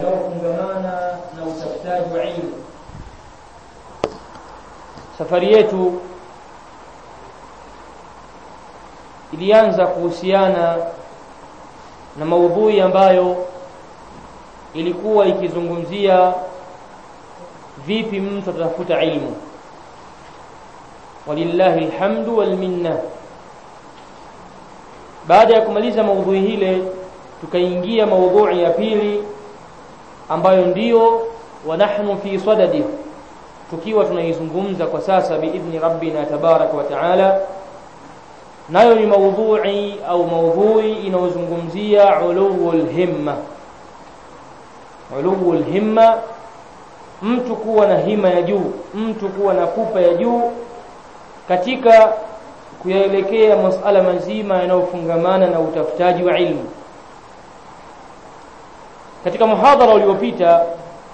unaofungamana na utafutaji wa ilmu. Safari yetu ilianza kuhusiana na maudhui ambayo ilikuwa ikizungumzia vipi mtu atatafuta ilmu. Walillahi alhamdu wal minna. Baada ya kumaliza maudhui hile, tukaingia maudhui ya pili ambayo ndiyo wa nahnu fi sadadi, tukiwa tunaizungumza kwa sasa biidhni rabbina tabaraka wa taala, nayo ni maudhui au maudhui inayozungumzia uluwul himma. Uluwul himma, mtu kuwa na hima ya juu, mtu kuwa na pupa ya juu katika kuyaelekea masala mazima yanayofungamana na utafutaji wa ilmu. Katika muhadhara uliopita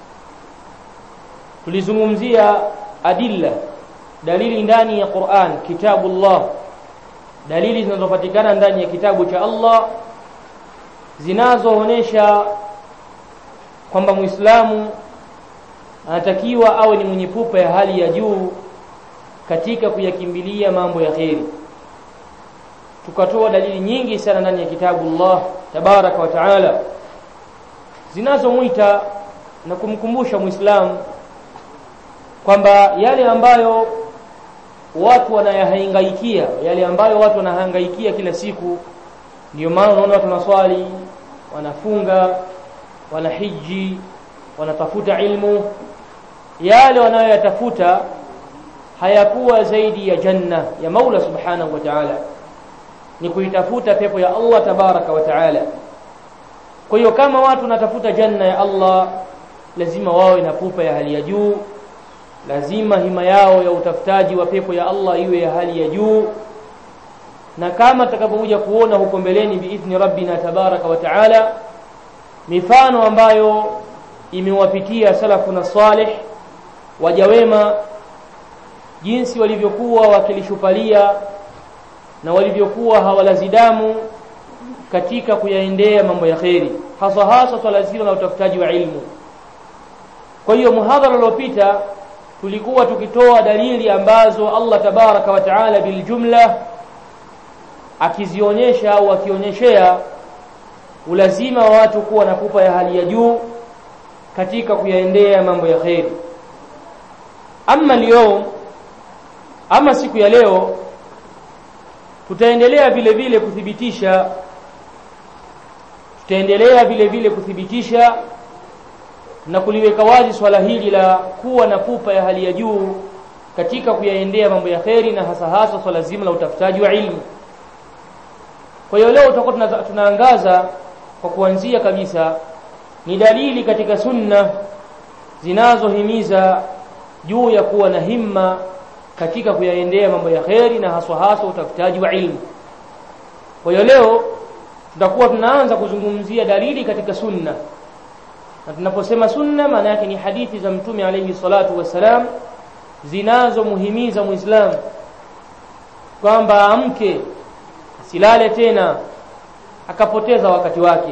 tulizungumzia adilla, dalili ndani ya Qur'an, kitabullah, dalili zinazopatikana ndani ya kitabu cha Allah zinazoonesha kwamba Muislamu anatakiwa awe ni mwenye pupa ya hali ya juu katika kuyakimbilia mambo ya kheri. Tukatoa dalili nyingi sana ndani ya kitabu Allah tabaraka wa taala zinazomwita na kumkumbusha Muislamu kwamba yale ambayo watu wanayahangaikia, yale ambayo watu wanahangaikia kila siku, ndiyo maana unaona watu wanaswali, wanafunga, wanahiji, wanatafuta ilmu, yale wanayoyatafuta hayakuwa zaidi ya janna ya Maula subhanahu wa ta'ala, ni kuitafuta pepo ya Allah tabaraka wa ta'ala. Kwa hiyo kama watu wanatafuta janna ya Allah, lazima wawe na pupa ya hali ya juu, lazima hima yao ya utafutaji wa pepo ya Allah iwe ya hali ya juu, na kama tutakapokuja kuona huko mbeleni biidhni rabbina tabaraka wa ta'ala, mifano ambayo imewapitia salafuna salih waja wema jinsi walivyokuwa wakilishupalia na walivyokuwa hawalazidamu katika kuyaendea mambo ya kheri, hasa hasa swala zima la utafutaji wa ilmu. Kwa hiyo muhadhara uliopita tulikuwa tukitoa dalili ambazo Allah tabaraka wa taala biljumla akizionyesha au akionyeshea ulazima wa watu kuwa na pupa ya hali ya juu katika kuyaendea mambo ya kheri. Ama leo ama siku ya leo tutaendelea vile vile kuthibitisha tutaendelea vile vile kuthibitisha na kuliweka wazi swala hili la kuwa na pupa ya hali ya juu katika kuyaendea mambo ya kheri na hasa hasa swala zima la utafutaji wa ilmu. Kwa hiyo leo tutakuwa tunaangaza kwa kuanzia kabisa ni dalili katika sunna zinazohimiza juu ya kuwa na himma katika kuyaendea mambo ya kheri na haswa haswa utafutaji wa ilmu. Kwa hiyo leo tutakuwa tunaanza kuzungumzia dalili katika sunna, na tunaposema sunna maana yake ni hadithi za Mtume alayhi salatu wassalam zinazomuhimiza Muislamu kwamba amke asilale tena akapoteza wakati wake.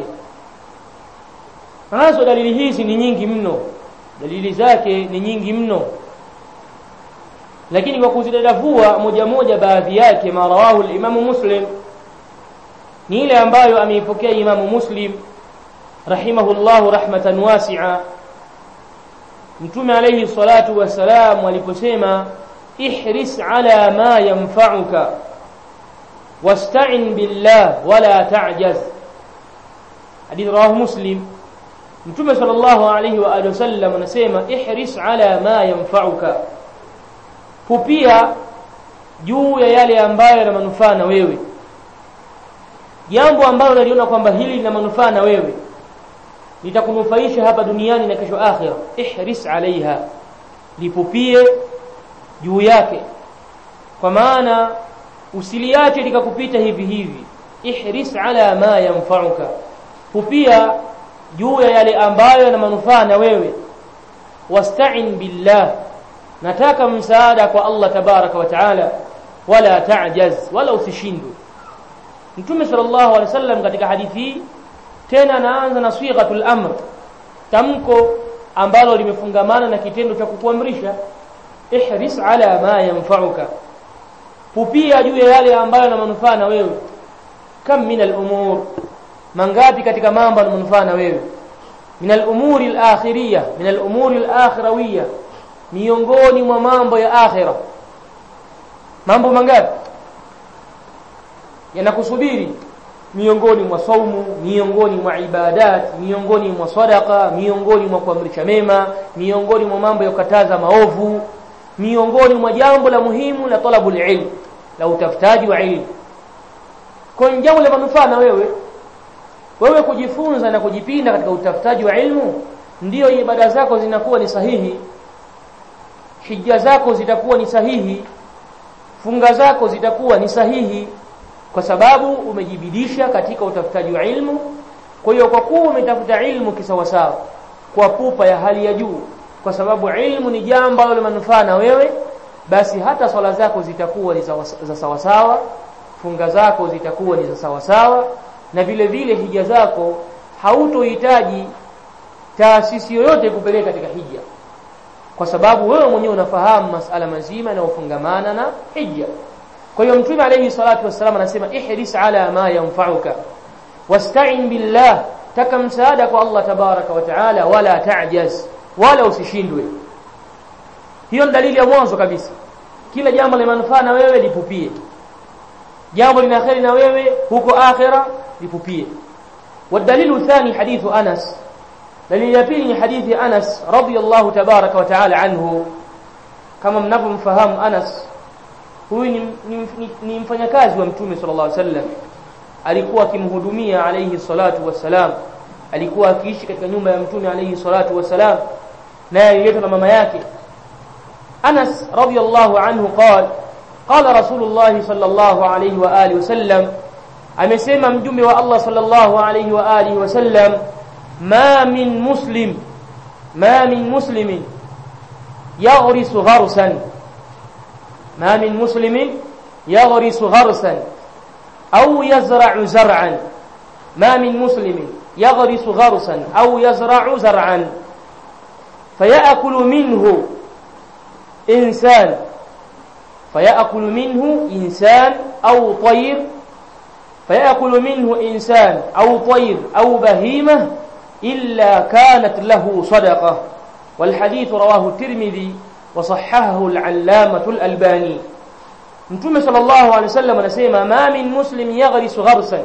Nazo dalili hizi ni nyingi mno, dalili zake ni nyingi mno lakini kwa kuzidadavua moja moja baadhi yake marawahu al-Imamu Muslim ni ile ambayo ameipokea Imamu Muslim rahimahullahu rahmatan wasi'a Mtume alayhi salatu wassalam aliposema ihris ala ma yanfa'uka wasta'in billah wala ta'jaz hadith rawahu Muslim Mtume sallallahu alayhi wa alihi wasallam anasema ihris ala ma yanfa'uka pupia juu ya yale ambayo yana manufaa na wewe, jambo ambalo unaliona kwamba hili lina manufaa na wewe, litakunufaisha hapa duniani na kesho akhira. Ihris alaiha, lipupie juu yake, kwa maana usiliache likakupita hivi hivi. Ihris ala ma yanfa'uka, pupia juu ya yale ambayo yana manufaa na wewe. Wasta'in billah nataka msaada kwa Allah tabaraka wa taala, wala ta'jaz, wala usishindwe. Mtume sallallahu alaihi wasallam katika hadithi hii tena anaanza na sighatul amr tamko ambalo limefungamana na kitendo cha kukuamrisha ihris ala ma yanfa'uka pupia juu ya yale ambayo yana manufaa na wewe kam min al-umur mangapi katika mambo yana manufaa na wewe min al-umuri al-akhiriyah min al-umuri al-akhirawiyah miongoni mwa mambo ya akhira mambo mangapi yanakusubiri miongoni mwa saumu miongoni mwa ibadat miongoni mwa sadaqa miongoni mwa kuamrisha mema miongoni mwa mambo ya kukataza maovu miongoni mwa jambo la muhimu la talabul ilm la utafutaji wa ilmu kwa jambo la manufaa na wewe wewe kujifunza na kujipinda katika utafutaji wa ilmu ndiyo ibada zako zinakuwa ni sahihi hija zako zitakuwa ni sahihi funga zako zitakuwa ni sahihi kwa sababu umejibidisha katika utafutaji wa ilmu kwa hiyo kwa kuwa umetafuta ilmu kisawasawa kwa pupa ya hali ya juu kwa sababu ilmu ni jambo la manufaa na wewe basi hata swala zako zitakuwa ni za sawasawa funga zako zitakuwa ni za sawasawa na vile vile hija zako hautohitaji taasisi yoyote kupeleka katika hija kwa sababu wewe mwenyewe unafahamu masala mazima yanayofungamana na hija kwa hiyo mtume alayhi salatu wassalam anasema ihris ala ma yanfa'uka wasta'in billah taka msaada kwa Allah tabaraka wa taala wala ta'jaz wala usishindwe hiyo ni dalili ya mwanzo kabisa kila jambo la manufaa na wewe lipupie jambo lina kheri na wewe huko akhira lipupie والدليل الثاني حديث أنس دليل يبيني حديث أنس رضي الله تبارك وتعالى عنه كما mnavyomfahamu Anas huyu ni, ni, ni, ni mfanyakazi wa mtume sallallahu alaihi wasallam alikuwa akimhudumia alayhi salatu wassalam alikuwa akiishi katika nyumba ya mtume alayhi salatu wassalam naye aliletwa na mama yake Anas radiyallahu anhu qala qala rasulullah sallallahu alayhi wa alihi wasallam amesema mjumbe wa Allah sallallahu alayhi wa alihi wasallam ma min muslim ma min muslimin yaghrisu gharsan ما من مسلم يغرس غرسا أو يزرع زرعا ما من مسلم يغرس غرسا أو يزرع زرعا فيأكل منه إنسان فيأكل منه إنسان أو طير فيأكل منه إنسان أو طير أو بهيمة إلا كانت له صدقة والحديث رواه الترمذي وصححه العلامة الألباني Mtume sallallahu alaihi wasallam anasema ma min muslim yaghrisu gharsan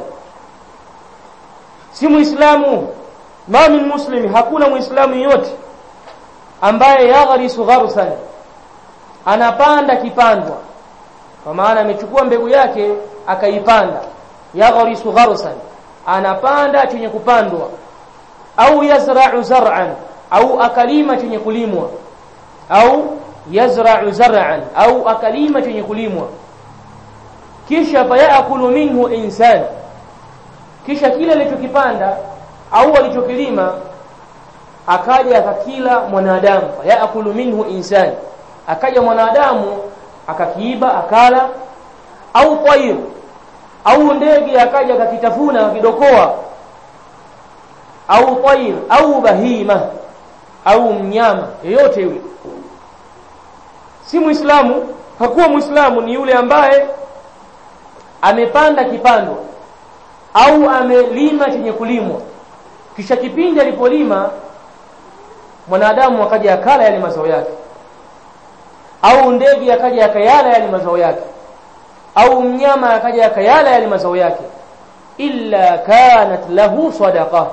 si muislamu ma min muslim hakuna muislamu yote ambaye yaghrisu gharsan anapanda kipandwa kwa maana amechukua mbegu yake akaipanda yaghrisu gharsan anapanda chenye kupandwa au yazra'u zar'an au akalima chenye kulimwa au yazra'u zar'an au akalima chenye kulimwa kisha fayakulu minhu insan kisha kile alichokipanda au alichokilima akaja akakila mwanadamu fayakulu minhu insan akaja mwanadamu akakiiba akala au tayr au ndege akaja akakitafuna akidokoa au tayr au bahima au mnyama yeyote yule si muislamu hakuwa muislamu ni yule ambaye amepanda kipando au amelima chenye kulimwa kisha kipindi alipolima mwanadamu akaja akala yale mazao yake au ndege akaja akayala yale mazao yake au mnyama akaja akayala yale mazao yake illa kanat lahu sadaqa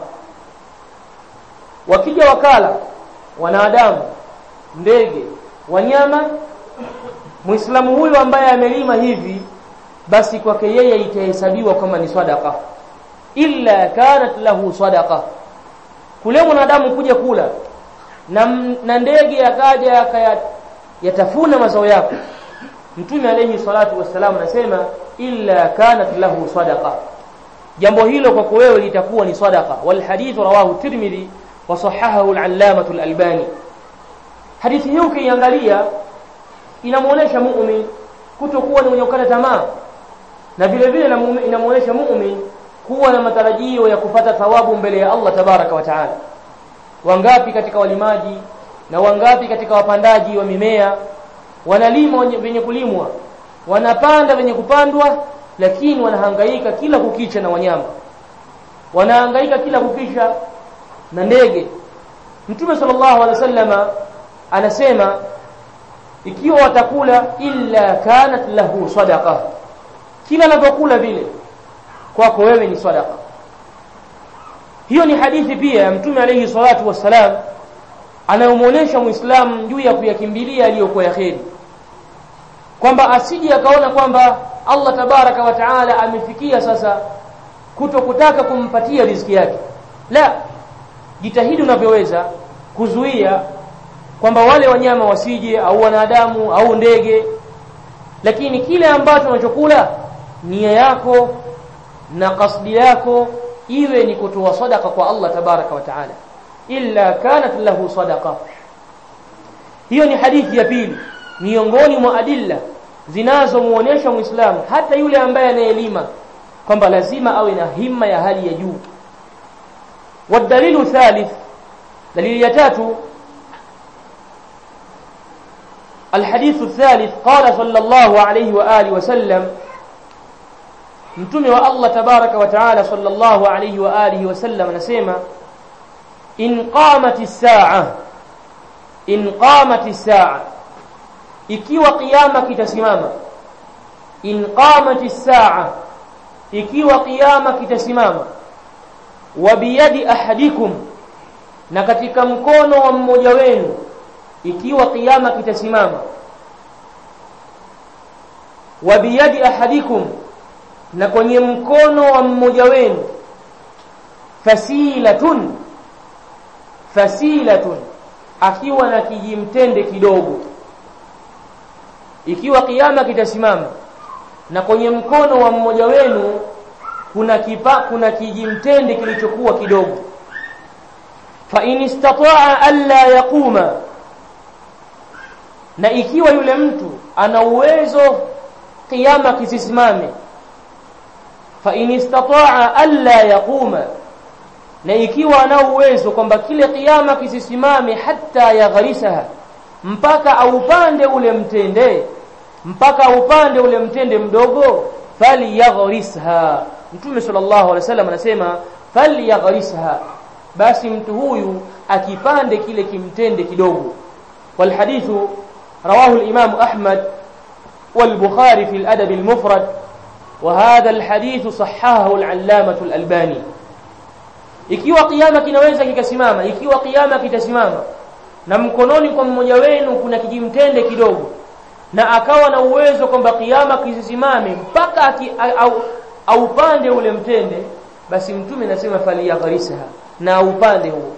wakija wakala wanadamu ndege wanyama muislamu huyu ambaye amelima hivi basi kwake yeye itahesabiwa kama ni sadaqa illa kanat lahu sadaqa kule mwanadamu kuja kula na, na ndege akaja yatafuna mazao yako mtume alayhi salatu wassalam anasema illa kanat lahu sadaqa jambo hilo kwako wewe litakuwa ni sadaqa wal hadith rawahu tirmidhi wa sahahahu al-allamah al-albani hadithi hii ukiangalia inamuonesha muumini kutokuwa ni mwenye kukata tamaa na vile vile inamuonesha muumini kuwa na matarajio ya kupata thawabu mbele ya Allah tabaraka wa taala wangapi katika walimaji na wangapi katika wapandaji wa mimea wanalima venye kulimwa wanapanda venye kupandwa lakini wanahangaika kila kukicha na wanyama wanahangaika kila kukicha na ndege mtume sallallahu alaihi wasallama anasema ikiwa watakula illa kanat lahu sadaqa kila anapokula vile kwako wewe ni sadaqa hiyo ni hadithi pia ya mtume alayhi salatu wassalam anayomuonesha muislamu juu ya kuyakimbilia aliyokuwa ya kheri kwamba asije akaona kwamba Allah tabaraka wa taala amefikia sasa kuto kutaka kumpatia riziki yake la jitahidi unavyoweza kuzuia kwamba wale wanyama wasije au wanadamu au ndege lakini kile ambacho unachokula nia yako na kasdi yako iwe ni kutoa sadaka kwa Allah tabaraka wa taala illa kanat lahu sadaqa hiyo ni hadithi ya pili miongoni mwa adilla zinazomuonesha muislamu hata yule ambaye anaelima kwamba lazima awe na himma ya hali ya juu والدليل ثالث دليل يتاتو الحديث الثالث قال صلى الله عليه وآله وسلم mtume wa Allah tabaraka wa taala sallallahu alayhi wa alihi wasallam anasema in qamati saa in qamati saa ikiwa kiyama kitasimama in qamati saa ikiwa kiyama kitasimama wa biyadi ahadikum na katika mkono wa mmoja wenu ikiwa kiyama kitasimama wa biyadi ahadikum na kwenye mkono wa mmoja wenu fasilatun fasilatun akiwa na kijimtende kidogo ikiwa kiyama kitasimama na kwenye mkono wa mmoja wenu kuna kipa, kuna kijimtende kilichokuwa kidogo fa in istataa alla yaquma na ikiwa yule mtu ana uwezo kiyama kisisimame fa in istataa alla yaquma na ikiwa ana uwezo kwamba kile kiyama kisisimame hata yagharisaha mpaka aupande ule mtende mpaka aupande ule mtende mdogo falyaghrisha mtume sallallahu alaihi wasallam anasema falyaghrisha basi mtu huyu akipande kile kimtende kidogo walhadithu rawahu al-imam ahmad والبخاري في الأدب المفرد وهذا الحديث صححه العلامة الألباني ikiwa kiyama kinaweza kikasimama ikiwa kiyama kitasimama na mkononi kwa mmoja wenu kuna kijimtende kidogo na akawa na uwezo kwamba kiyama kisisimame mpaka au, au pande ule mtende basi mtume anasema faliyagharisa na upande huo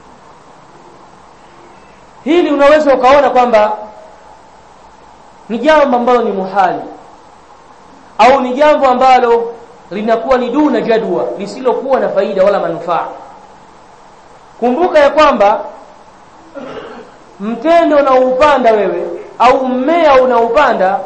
hili unaweza ukaona kwamba ni jambo ambalo ni muhali au ni jambo ambalo linakuwa ni duna jadwa lisilokuwa na faida wala manufaa kumbuka ya kwamba mtende unaoupanda wewe au mmea unaupanda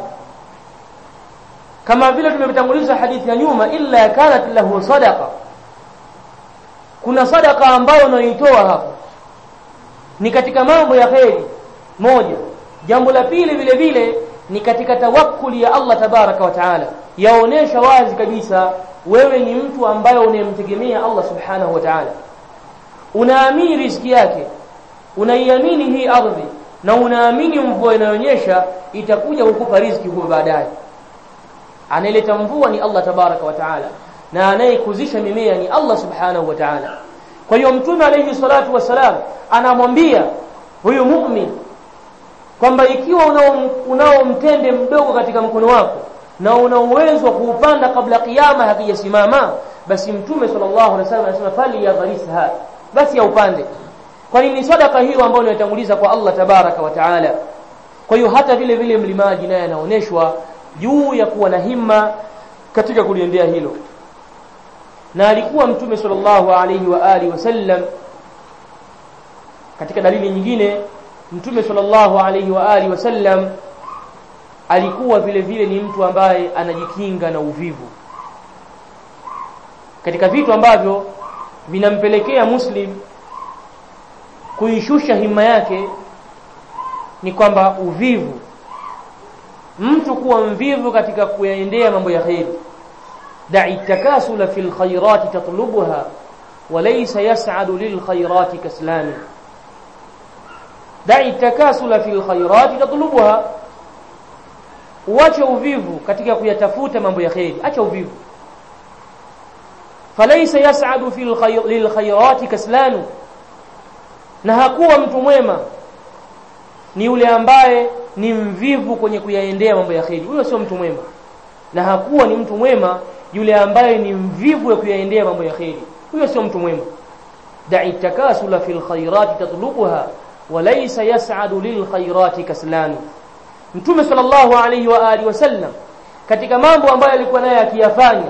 kama vile tumetanguliza hadithi ya nyuma illa kanat lahu sadaqa kuna sadaka ambayo unaitoa hapo ni katika mambo ya kheri moja jambo la pili vile vile ni katika tawakkuli ya Allah tabaraka wa taala yaonesha wazi kabisa wewe ni mtu ambaye unayemtegemea Allah subhanahu wa ta'ala unaamini riziki yake unaiamini hii ardhi na unaamini mvua inayonyesha itakuja kukupa riziki huko baadaye anayeleta mvua ni Allah tabaraka wa taala na anayekuzisha mimea ni Allah subhanahu wa ta'ala kwa hiyo mtume alayhi salatu wasalam anamwambia huyu mu'min kwamba ikiwa unao, unao mtende mdogo katika mkono wako na una uwezo wa kuupanda kabla kiyama hakijasimama basi mtume sallallahu alaihi wasallam anasema fali yadharisha basi yaupande kwa nini sadaka hiyo ambayo inatanguliza kwa Allah tabaraka wa taala kwa hiyo hata vile vile mlimaji naye anaoneshwa juu ya kuwa na himma katika kuliendea hilo na alikuwa mtume sallallahu alaihi wa alihi wasallam katika dalili nyingine mtume sallallahu alaihi wa alihi wasallam alikuwa vile vile ni mtu ambaye anajikinga na uvivu katika vitu ambavyo vinampelekea muslim kuishusha himma yake ni kwamba uvivu mtu kuwa mvivu katika kuyaendea mambo ya kheri da'i takasula fil khairati tatlubuha وليس يسعد للخيرات كسلان دع التكاسل في الخيرات تطلبها uache uvivu katika kuyatafuta mambo ya kheri acha uvivu falaysa yas'adu fil khayr lil khayrati kaslanu na hakuwa mtu mwema ni yule ambaye ni mvivu kwenye kuyaendea mambo ya kheri huyo sio mtu mwema na hakuwa ni mtu mwema yule ambaye ni mvivu ya kuyaendea mambo ya kheri huyo sio mtu mwema da'i takasula fil khayrati tatlubuha wa laysa yas'adu lil khayrati kaslan mtume sallallahu alayhi wa alihi wasallam katika mambo ambayo alikuwa naye akiyafanya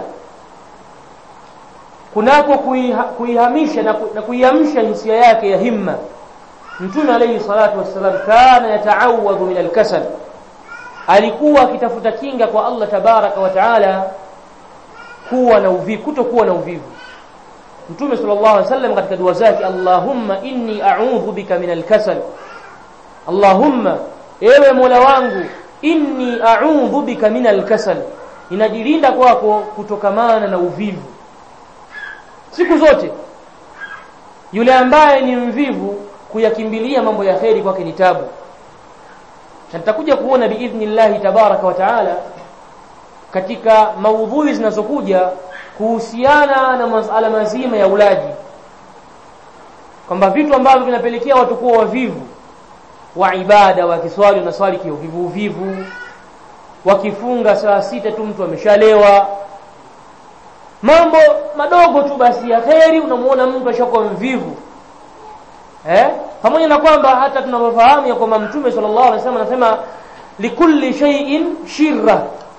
kunako kuihamisha na kuiamsha hisia yake ya himma mtume alayhi salatu wassalam kana yata'awadhu min al-kasal alikuwa akitafuta kinga kwa Allah tabaraka wa taala kuwa na uvivu kutokuwa na uvivu Mtume sallallahu alaihi wasallam katika dua zake Allahumma inni a'udhu bika min al-kasal Allahumma ewe Mola wangu inni a'udhu bika min al-kasal ninajilinda kwako kutokamana na uvivu siku zote yule ambaye ni mvivu kuyakimbilia mambo ya kheri kwake ni tabu na tutakuja kuona biidhnillahi tabaraka wa taala katika maudhui zinazokuja kuhusiana na masala mazima ya ulaji kwamba vitu ambavyo vinapelekea watu kuwa wavivu wa ibada wakiswali na swali kiuvivu uvivu wakifunga saa sita tu mtu ameshalewa mambo madogo tu basi ya kheri unamuona mtu ashakuwa mvivu eh pamoja na kwamba hata tunavyofahamu ya kwamba mtume sallallahu alaihi wasallam anasema likulli shay'in shirra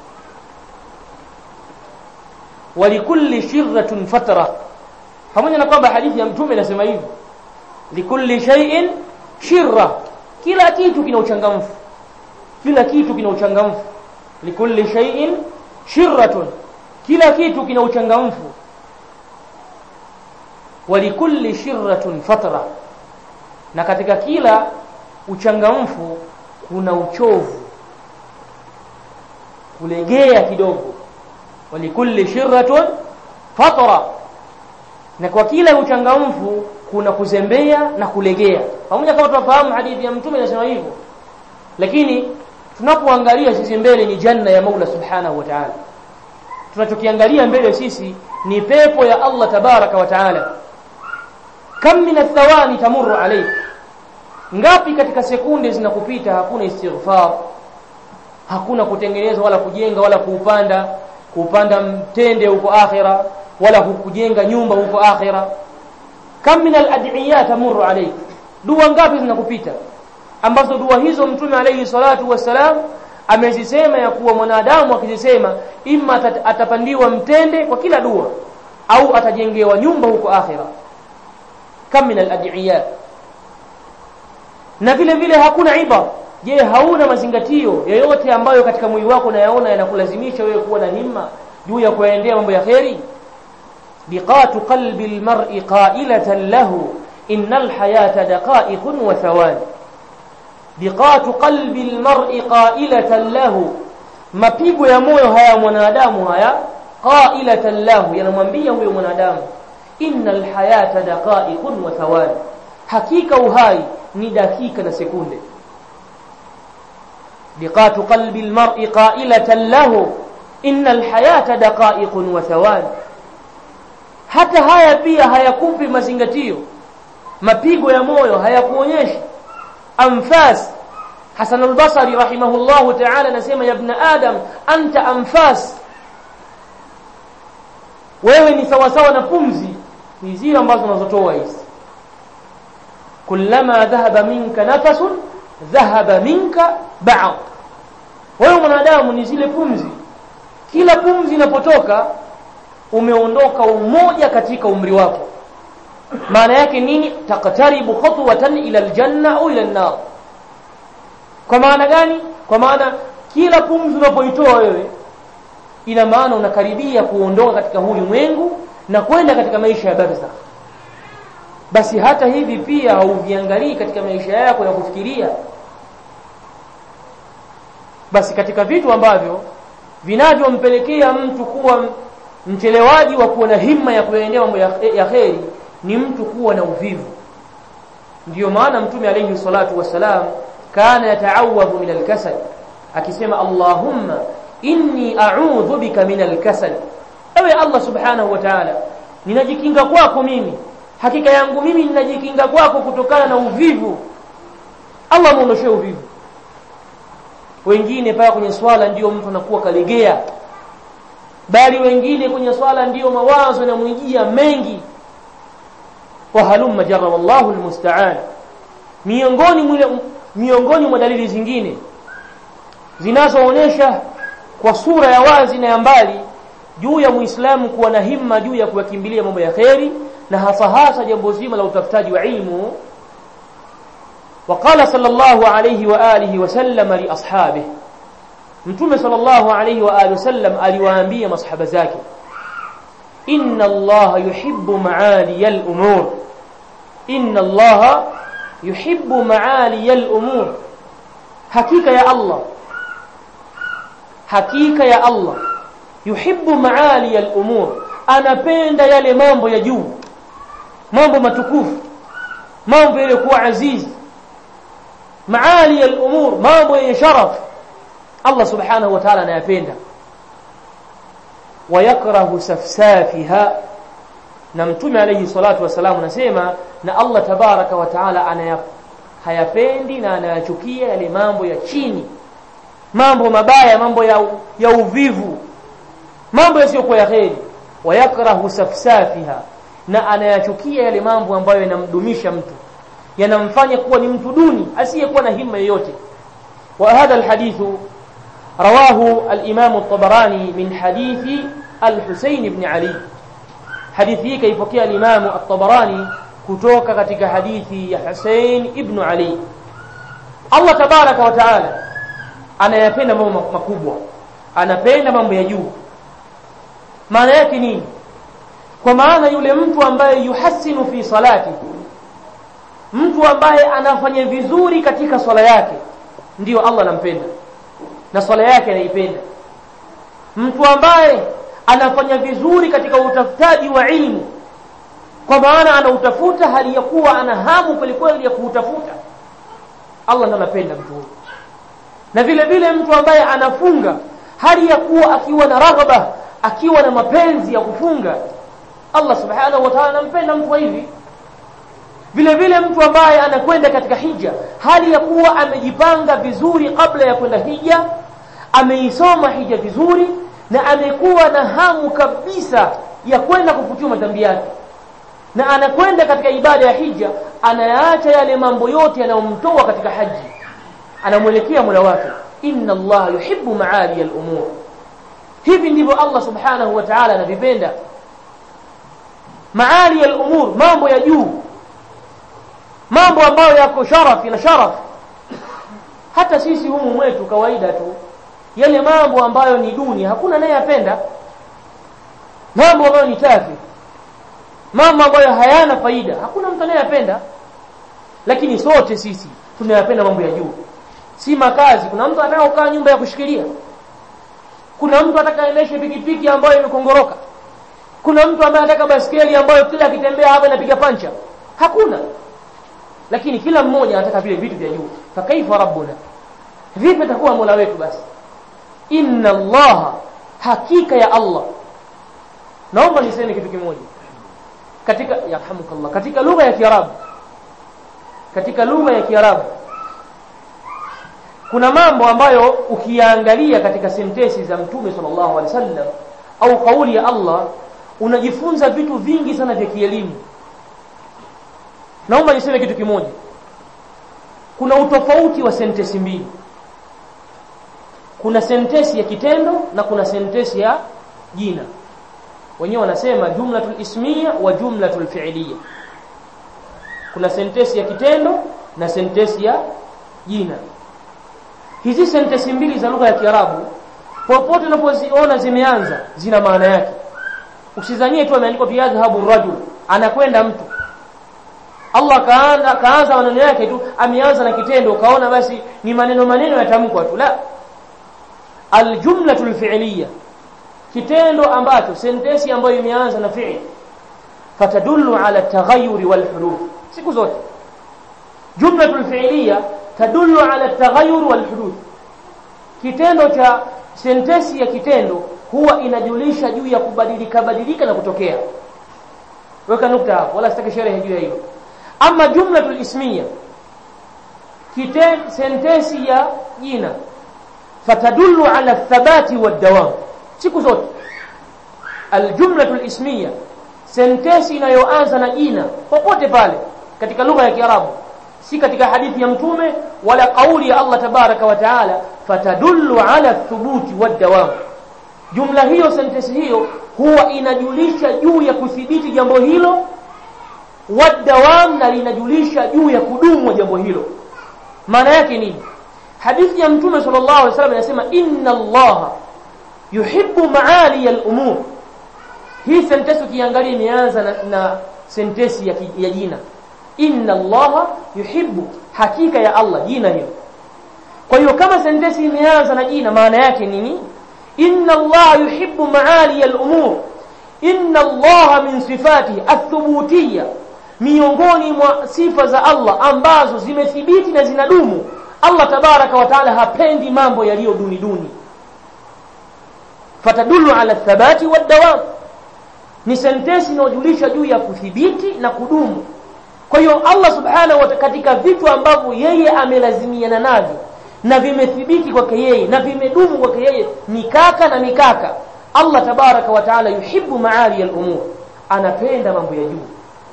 walikulli shirratun fatra pamoja na kwamba hadithi ya mtume inasema hivyo likulli shay'in shirra kila kitu kina uchangamfu kila kitu kina uchangamfu likulli shay'in shirratun kila kitu kina uchangamfu walikulli shirratun fatra na katika kila uchangamfu kuna uchovu kulegea kidogo walikulli shirratun fatra na kwa kila uchangamfu kuna kuzembea na kulegea pamoja kama tunafahamu hadithi ya mtume inasema hivyo lakini tunapoangalia sisi mbele ni janna ya Mola subhanahu wa ta'ala tunachokiangalia mbele sisi ni pepo ya Allah tabaraka wa ta'ala kam min athawani tamurru alayk ngapi katika sekunde zinakupita hakuna istighfar hakuna kutengeneza wala kujenga wala kuupanda kuupanda mtende huko akhira wala kujenga nyumba huko akhira kam min al-ad'iyya tamurru alayk dua ngapi zinakupita ambazo dua hizo mtume alayhi salatu wassalam amezisema ya kuwa mwanadamu akizisema imma atapandiwa mtende kwa kila dua au atajengewa nyumba huko akhira kam min al-ad'iyya na vile vile hakuna iba je hauna mazingatio yoyote ambayo katika mwili wako unayaona yanakulazimisha wewe kuwa na himma juu ya kuyaendea mambo ya kheri biqatu qalbi almar'i qailatan lahu innal hayata daqa'iqun wa thawani biqatu qalbi almar'i qailatan lahu mapigo ya moyo haya mwanadamu haya qailatan lahu yanamwambia huyo mwanadamu innal hayata daqa'iqun wa thawani hakika uhai ni dakika na sekunde biqatu qalbi almar'i qailatan lahu innal hayata daqa'iqun wa thawani hata haya pia hayakupi mazingatio mapigo ya moyo hayakuonyeshi anfas Hasan al-Basri rahimahullahu ta'ala anasema ya ibn adam anta anfas wewe ni sawa sawa na pumzi ni zile ambazo unazotoa hizi kullama dhahaba minka nafasun dhahaba minka ba'd wewe mwanadamu ni zile pumzi kila pumzi inapotoka umeondoka umoja katika umri wako maana yake nini taqtaribu khutwatan ila aljanna au ila an-nar kwa maana gani kwa maana kila pumzi unapoitoa wewe ina maana unakaribia kuondoka katika huu ulimwengu na kwenda katika maisha ya barzakh basi hata hivi pia hauviangalii katika maisha yako ya kufikiria basi katika vitu ambavyo vinavyompelekea mtu kuwa mchelewaji wa kuwa na himma ya kuyaendea mambo ya, ya kheri ni mtu kuwa na uvivu ndiyo maana mtume alayhi salatu wassalam kana yataawadhu min alkasal akisema allahumma inni a'udhu bika min alkasal ewe allah subhanahu wa ta'ala ninajikinga kwako mimi hakika yangu mimi ninajikinga kwako kutokana na uvivu allah muondoshe uvivu wengine paka kwenye swala ndiyo mtu anakuwa kalegea bali wengine kwenye swala ndiyo mawazo yanamwijia mengi wa halumma jarra wallahu almusta'an miongoni mwile miongoni mwa dalili zingine zinazoonyesha kwa sura ya wazi na ya mbali juu ya muislamu kuwa na himma juu ya kuyakimbilia mambo ya kheri na hasa hasa jambo zima la utafutaji wa ilmu وقال صلى الله عليه وآله وسلم لأصحابه mtume sallallahu alayhi wa alihi wasallam aliwaambia masahaba zake inna allaha yuhibbu maaliya al-umur inna allaha yuhibbu maaliya al-umur hakika ya allah hakika ya allah yuhibbu maaliya al-umur anapenda yale mambo ya juu mambo matukufu mambo yaliyokuwa azizi maaliya al-umur mambo yenye sharafu Allah subhanahu wa ta'ala anayapenda wayakrahu safsafiha na mtume alayhi salatu wasalam anasema na Allah tabaraka wa ta'ala anaya hayapendi na anayachukia yale mambo ya chini mambo mabaya mambo ya, ya uvivu mambo yasiyokuwa ya kheri wayakrahu safsafiha na anayachukia yale mambo ambayo yanamdumisha mtu yanamfanya kuwa ni mtu duni asiyekuwa na himma yoyote wa hadha alhadithu رواه الإمام الطبراني من حديث الحسين بن علي حديثه كيف كان الإمام الطبراني kutoka katika hadithi ya Hussein ibn Ali Allah tabaraka wa taala anayapenda mambo makubwa anapenda mambo ya juu maana yake nini kwa maana yule mtu ambaye yuhasinu fi salati mtu ambaye anafanya vizuri katika swala yake ndiyo Allah anampenda na swala yake anaipenda mtu ambaye anafanya vizuri katika utafutaji wa ilmu kwa maana anautafuta hali ya kuwa ana hamu kwelikweli ya kuutafuta Allah ndo anapenda mtu huyo na vile vile mtu ambaye anafunga hali ya kuwa akiwa na raghaba akiwa na mapenzi ya kufunga Allah subhanahu wa ta'ala anampenda mtu hivi vile vile mtu ambaye anakwenda katika hija hali ya kuwa amejipanga vizuri kabla ya kwenda hija ameisoma hija vizuri na amekuwa na hamu kabisa ya kwenda kufutia madhambi yake na anakwenda katika ibada ya hija anayaacha yale mambo yote yanayomtoa katika haji anamwelekea Mola wake inna Allah yuhibbu maali al-umur hivi ndivyo Allah subhanahu wa ta'ala anavipenda maali al-umur mambo ya juu mambo ambayo yako sharafi na sharaf hata sisi humu mwetu kawaida tu yale mambo ambayo ni duni hakuna naye yapenda mambo ambayo ni tafi mambo ambayo hayana faida hakuna mtu anayeyapenda lakini sote sisi tunayapenda mambo ya juu si makazi kuna mtu anataka kukaa nyumba ya kushikilia kuna mtu anataka aendeshe pikipiki ambayo imekongoroka kuna mtu ambaye anataka baskeli ambayo kila akitembea hapa inapiga pancha hakuna lakini kila mmoja anataka vile vitu vya juu fa kaifa rabbuna vipi atakuwa mola wetu basi inna allaha hakika ya allah naomba niseme kitu kimoja katika yarhamukallah katika lugha ya kiarabu katika lugha ya kiarabu kuna mambo ambayo ukiyaangalia katika sentensi za mtume sallallahu alaihi wasallam au kauli ya Allah unajifunza vitu vingi sana vya kielimu naomba niseme kitu kimoja kuna utofauti wa sentensi mbili kuna sentensi ya kitendo na kuna sentensi ya jina wenyewe wanasema jumlatul ismiya wa jumlatul fi'liya kuna sentensi ya kitendo na sentensi ya jina hizi sentensi mbili za lugha ya Kiarabu popote unapoziona zimeanza zina maana yake usizanie tu ameandikwa fi yadhhabu rajul anakwenda mtu Allah kaanza kaanza maneno yake tu ameanza na kitendo ukaona basi ni maneno maneno yatamkwa tu la aljumlatul fi'liya kitendo ambacho sentensi ambayo imeanza na fi'li fatadullu ala taghayyur wal huruf siku zote jumlatul fi'liya tadullu ala taghayyur wal huruf kitendo cha sentensi ya kitendo huwa inajulisha juu ya kubadilika badilika na kutokea weka nukta hapo wala sitaki sherehe juu ya hilo ama jumlatul ismiya kiten sentensi ya jina fatadullu ala thabati wad-dawam siku zote aljumlatul ismiya sentensi inayoanza na jina popote pale katika lugha ya Kiarabu si katika hadithi ya mtume wala kauli ya Allah tabaraka wa taala fatadullu ala thubuti wad-dawam jumla hiyo sentensi hiyo huwa inajulisha juu ya kuthibiti jambo hilo wadawam na linajulisha juu ya kudumu jambo hilo maana yake nini hadithi ya mtume sallallahu alaihi wasallam inasema inna allaha yuhibbu maali al-umur hii sentensi ukiangalia imeanza na, na sentensi ya, ya jina inna allaha yuhibbu hakika ya Allah jina hiyo kwa hiyo kama sentensi imeanza na jina maana yake nini inna allaha yuhibbu maali al-umur inna allaha min sifatihi athubutiyya miongoni mwa sifa za Allah ambazo zimethibiti na zinadumu Allah tabaraka wa taala hapendi mambo yaliyo duni duni fatadullu ala thabati wadawam ni sentensi inayojulisha juu ya kuthibiti na kudumu kwa hiyo Allah subhanahu wa katika vitu ambavyo yeye amelazimiana navyo na vimethibiti kwake yeye na vimedumu kwake yeye mikaka na mikaka Allah tabaraka wa taala yuhibbu maali al-umur anapenda mambo ya juu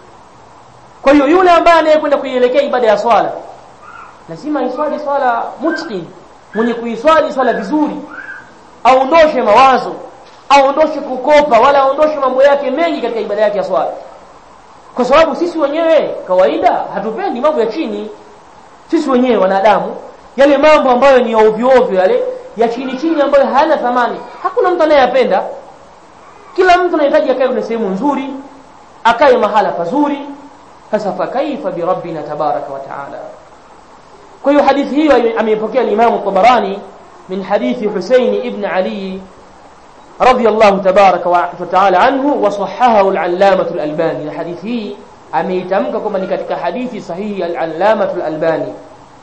kwa hiyo yule ambaye anayekwenda kuielekea ibada ya swala lazima iswali swala mutqin mwenye kuiswali swala vizuri aondoshe mawazo aondoshe kukopa wala aondoshe mambo yake mengi katika ibada yake ya swala kwa sababu sisi wenyewe kawaida hatupendi mambo ya chini sisi wenyewe wanadamu yale mambo ambayo ni ovyo ovyo yale ya chini chini ambayo hayana thamani hakuna mtu anayeyapenda kila mtu anahitaji akae kwenye sehemu nzuri akae mahala pazuri sasa fa kaifa bi rabbina tabaraka wa taala kwa hiyo hadithi hiyo ameipokea al-Imam Tabarani min hadithi Husayn ibn Ali radiyallahu tabaraka wa taala anhu wa sahahahu al-Allamah al-Albani hadithi hii ameitamka kwamba ni katika hadithi sahihi al-Allamah al-Albani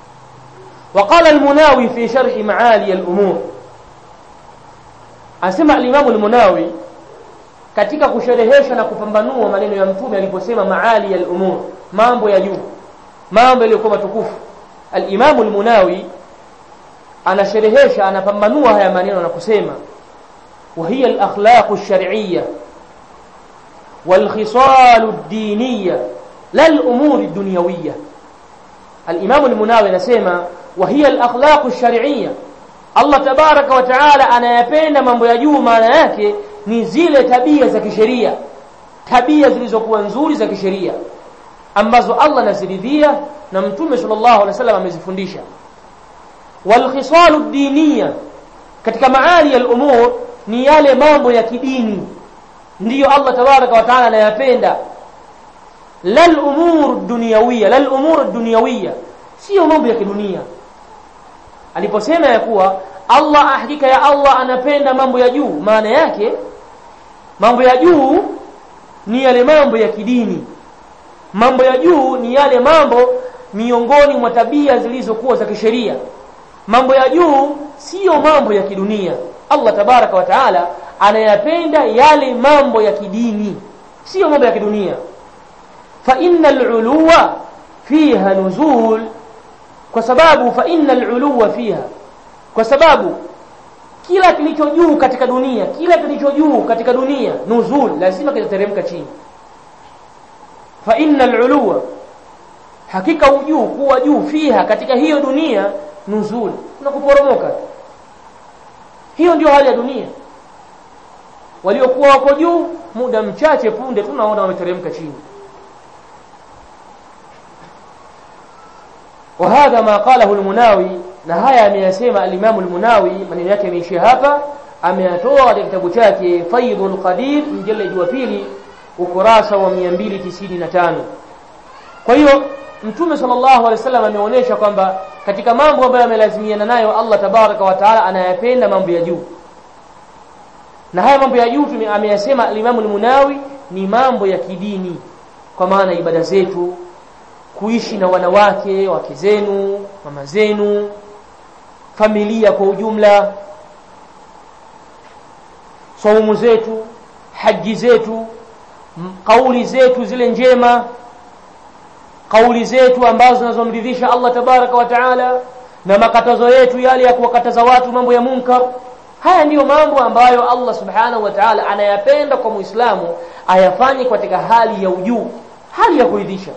وقال المناوي في شرح معالي الأمور أسمع الإمام المناوي katika kusherehesha na kupambanua maneno ya mtume aliposema maali al-umur mambo ya juu mambo yaliyokuwa matukufu al-Imam al-Munawi anasherehesha anapambanua haya maneno na kusema wa hiya al-akhlaq ash-shar'iyya wal khisal ad-diniyya la al-umur ad-dunyawiyya al-Imam al-Munawi anasema wa hiya al-akhlaq ash-shar'iyya Allah tabaraka wa taala anayapenda mambo ya juu maana yake ni zile tabia za kisheria tabia zilizokuwa nzuri za kisheria ambazo Allah anaziridhia na mtume sallallahu alaihi wasallam amezifundisha wal khisalu diniya katika maali ya umur ni yale mambo ya kidini ndiyo Allah tabaraka wa taala anayapenda lal umur dunyawiyya lal umur dunyawiyya sio mambo ya kidunia aliposema ya kuwa Allah hakika ya Allah anapenda mambo ya juu maana yake mambo ya juu ni yale mambo ya kidini mambo ya juu ni yale mambo miongoni mwa tabia zilizokuwa za kisheria mambo ya juu siyo mambo ya kidunia Allah tabaraka wa taala anayapenda yale mambo ya kidini siyo mambo ya kidunia fa innal uluwa fiha nuzul kwa sababu fa innal uluwa fiha kwa sababu kila kilicho juu katika dunia kila kilicho juu katika dunia nuzul lazima kitateremka chini fa innal uluwa hakika ujuu kuwa juu fiha katika hiyo dunia nuzul na kuporomoka hiyo ndio hali ya dunia waliokuwa wako juu muda mchache punde tunaona wameteremka chini وهذا ما قاله المناوي na haya ameyasema al-Imam al-Munawi maneno yake yameishia hapa ameyatoa katika kitabu chake Faidul Qadir mjaladi wa pili ukurasa wa 295 kwa hiyo mtume sallallahu alaihi wasallam ameonyesha kwamba katika mambo ambayo amelazimiana nayo Allah tabaraka wa taala anayapenda mambo ya juu na haya mambo ya juu ameyasema al-Imam al-Munawi ni mambo ya kidini kwa maana ibada zetu kuishi na wanawake wake zenu mama zenu familia kwa ujumla saumu zetu haji zetu kauli zetu zile njema kauli zetu ambazo zinazomridhisha Allah tabaraka wa taala na makatazo yetu yale ya kuwakataza watu mambo ya munkar haya ndiyo mambo ambayo Allah subhanahu wa ta'ala anayapenda kwa muislamu ayafanye katika hali ya ujuu hali ya kuridhisha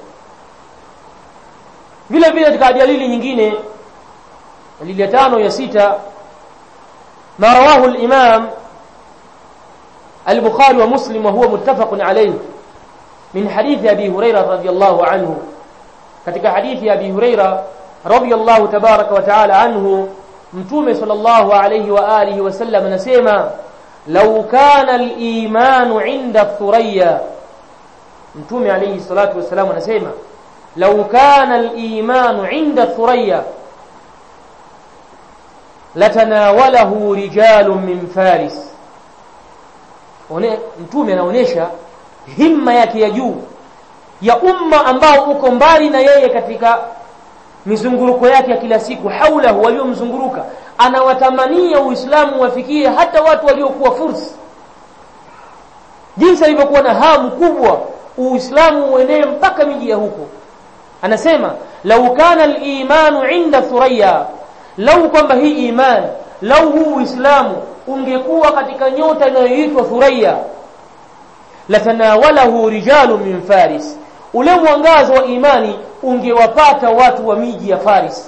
vile vile katika dalili nyingine dalili ya tano ya sita ma rawahu al-imam al-bukhari wa muslim wa huwa muttafaqun alayhi min hadithi abi hurairah radhiyallahu anhu katika hadithi ya abi hurairah radhiyallahu tabaraka wa ta'ala anhu mtume sallallahu alayhi wa alihi wasallam anasema law kana al-iman 'inda thuraya mtume alayhi salatu wasallam anasema law kana al-iman 'inda thuraya latanawalahu rijalun min faris One, mtume anaonesha himma yake ya juu ya umma ambao uko mbali na yeye katika mizunguruko yake ya kila siku haulahu waliomzunguruka anawatamania uislamu wafikie hata watu waliokuwa fursi jinsi alivyokuwa na hamu kubwa uislamu uenee mpaka miji ya huko anasema lau kana al-imanu inda thuraya lau kwamba hii iman lau huu uislamu ungekuwa katika nyota inayoitwa thuraya latanawalahu rijalu min faris ule mwangazo wa imani ungewapata watu wa miji ya Faris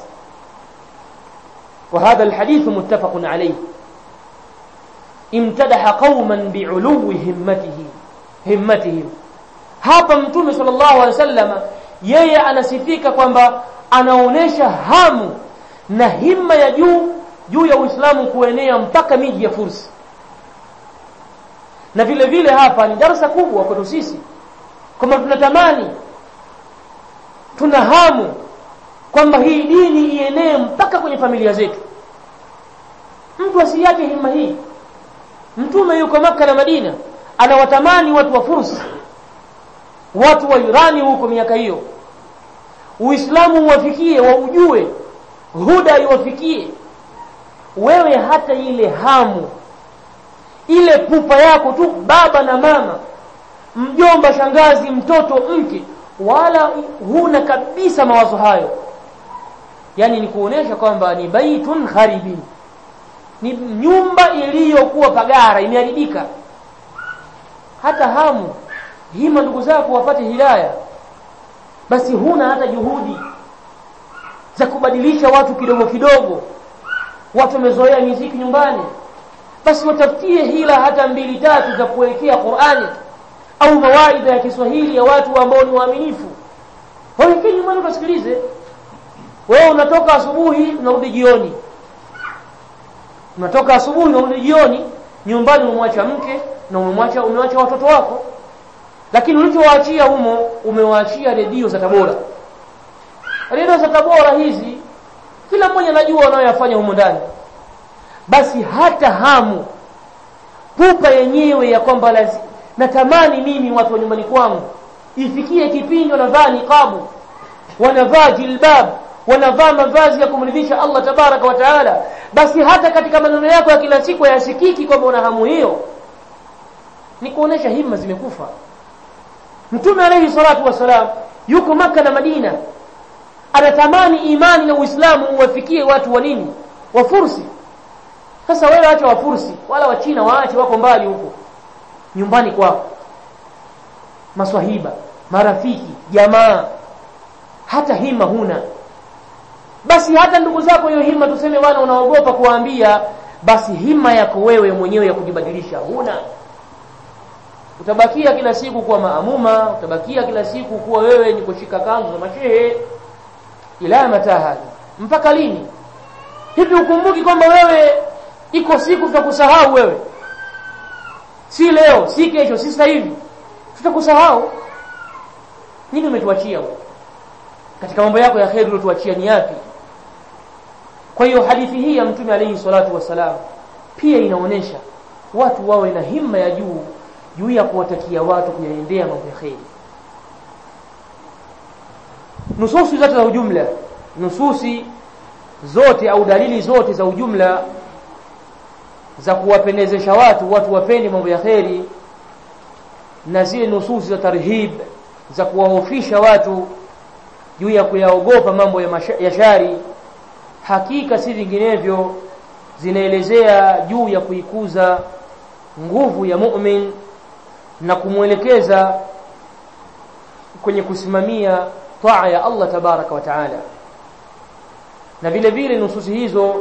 وهذا الحديث متفق عليه امتدح قوما بعلو همته همتهم hapa mtume sallallahu alaihi wasallam yeye anasifika kwamba anaonesha hamu na himma ya juu juu ya Uislamu kuenea mpaka miji ya Fursi na vile vile hapa ni darasa kubwa kwetu sisi kwamba tunatamani tuna hamu kwamba hii dini ienee mpaka kwenye familia zetu mtu asiache himma hii mtume yuko maka na Madina anawatamani watu wa Fursi watu wa Irani huko miaka hiyo Uislamu uwafikie waujue huda iwafikie wewe hata ile hamu ile pupa yako tu baba na mama mjomba shangazi mtoto mke wala huna kabisa mawazo hayo yani ni kuonesha kwamba ni baitun kharibin ni nyumba iliyokuwa pagara imeharibika hata hamu hima ndugu zako wapate hidaya basi huna hata juhudi za kubadilisha watu kidogo kidogo watu wamezoea miziki nyumbani basi watafutie hila hata mbili tatu za kuwekea Qur'ani au mawaidha ya Kiswahili ya watu ambao ni waaminifu wawekee nyumbani ukasikilize wewe unatoka asubuhi unarudi jioni unatoka asubuhi unarudi jioni nyumbani umemwacha mke na umemwacha umewacha watoto wako lakini ulichowaachia humo umewaachia redio za Tabora redio za Tabora hizi kila mmoja anajua wanayoyafanya humo ndani basi hata hamu pupa yenyewe ya kwamba natamani mimi watu wa nyumbani kwangu ifikie kipindi wanavaa niqabu wanavaa jilbab wanavaa mavazi ya kumridhisha Allah tabaraka wa taala basi hata katika maneno yako ya kila siku yasikiki kwamba una hamu hiyo ni kuonesha himma zimekufa mtume alayhi salatu wasalam yuko maka na madina anatamani imani na uislamu uwafikie watu wa nini wa fursi sasa wewe acha wa fursi wala wa china waache wako mbali huko nyumbani kwako maswahiba marafiki jamaa hata hima huna basi hata ndugu zako hiyo hima tuseme bwana unaogopa kuwaambia basi hima yako wewe mwenyewe ya kujibadilisha huna utabakia kila siku kuwa maamuma utabakia kila siku kuwa wewe ni kushika kanzu za mashehe ila mataha mpaka lini hivi ukumbuki kwamba wewe iko siku tutakusahau wewe si leo si kesho si sasa hivi tutakusahau nini umetuachia katika mambo yako ya kheri uliotuachia ni yapi kwa hiyo hadithi hii ya mtume alayhi salatu wassalam pia inaonyesha watu wawe na himma ya juu juu ya kuwatakia watu kuyaendea mambo ya kheri nususi zote za ujumla nususi zote au dalili zote za ujumla za kuwapendezesha watu watu wapende mambo ya kheri na zile nususi za tarhib za kuwahofisha watu juu ya kuyaogopa mambo ya, masha, ya shari hakika si vinginevyo zinaelezea juu ya kuikuza nguvu ya mu'min na kumwelekeza kwenye kusimamia taa ya Allah tabaraka wa taala na vile vile nususi hizo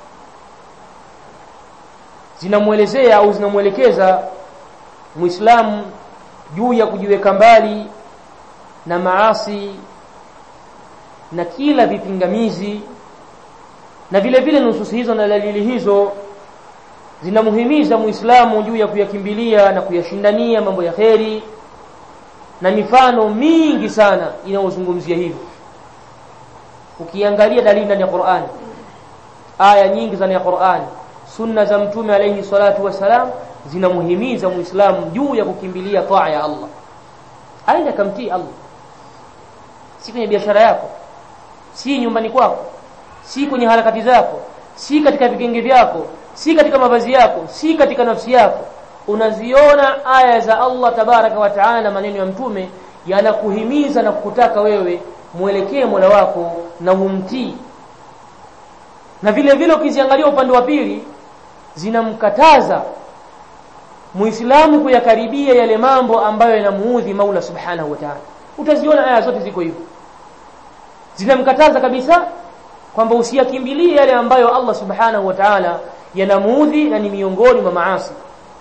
zinamwelezea au zinamwelekeza muislamu juu ya kujiweka mbali na maasi na kila vipingamizi na vile vile nususi hizo na dalili hizo zinamuhimiza muislamu juu ya kuyakimbilia na kuyashindania mambo ya kheri na mifano mingi sana inayozungumzia hivyo ukiangalia dalili ndani ya Qur'an aya nyingi ndani ya Qur'an sunna za mtume alayhi salatu wasalam zinamuhimiza muislamu juu ya kukimbilia taa ya Allah aende kamtii Allah si kwenye biashara yako si nyumbani kwako si kwenye harakati zako si katika vigenge vyako si katika mavazi yako si katika nafsi yako unaziona aya za Allah tabaraka wa taala na maneno ya mtume yanakuhimiza na kukutaka wewe mwelekee Mola wako na umtii na vile vile ukiziangalia upande wa pili zinamkataza Muislamu kuyakaribia yale mambo ambayo yanamuudhi Maula Subhanahu wa Ta'ala. Utaziona aya zote ziko hivyo. Zinamkataza kabisa kwamba usiyakimbilie yale ambayo Allah Subhanahu wa Ta'ala yanamuudhi na ni miongoni mwa maasi.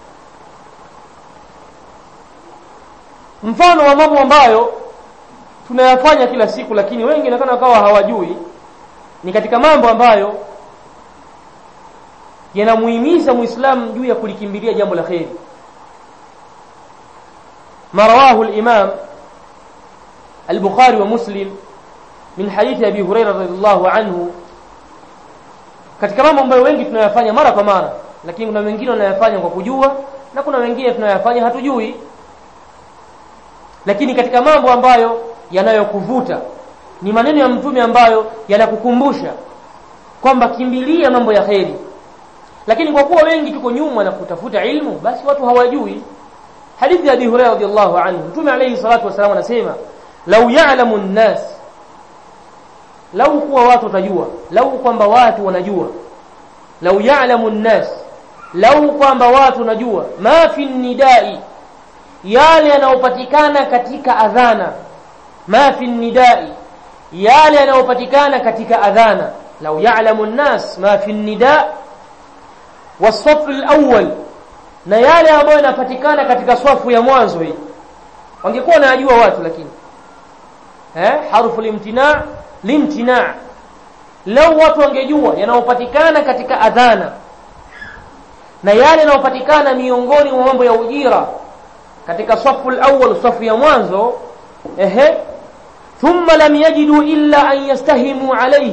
Mfano wa mambo ambayo tunayafanya kila siku lakini wengi nakana wakawa hawajui ni katika mambo ambayo yanamuhimiza muislamu juu ya kulikimbilia jambo la kheri marawahu al-imam al-bukhari wa muslim min hadithi abi hurairah radhiyallahu anhu katika mambo ambayo wengi tunayafanya mara kwa mara lakini kuna wengine wanayafanya kwa kujua na kuna wengine tunayafanya hatujui lakini katika mambo ambayo yanayokuvuta ni maneno ya mtume ambayo yanakukumbusha kwamba kimbilia mambo ya kheri lakini kwa kuwa wengi tuko nyuma na kutafuta ilmu basi watu hawajui hadithi ya Abi Hurairah radhiyallahu anhu mtume alayhi salatu wasallam anasema lau ya'lamu an-nas lau kuwa watu watajua lau kwamba watu wanajua lau ya'lamu an-nas lau kwamba watu wanajua ma fi nidai yale yanayopatikana katika adhana ma fi nidai yale yanayopatikana katika adhana lau ya'lamu an-nas ma fi nida wasafu al-awwal na yale ambayo yanapatikana katika swafu ya mwanzo hii wangekuwa wanajua watu lakini eh harfu limtina limtina lau watu wangejua yanayopatikana katika adhana na yale yanayopatikana miongoni mwa mambo ya ujira katika safu al-awwal safu ya mwanzo ehe thumma lam yajidu illa an yastahimu alayhi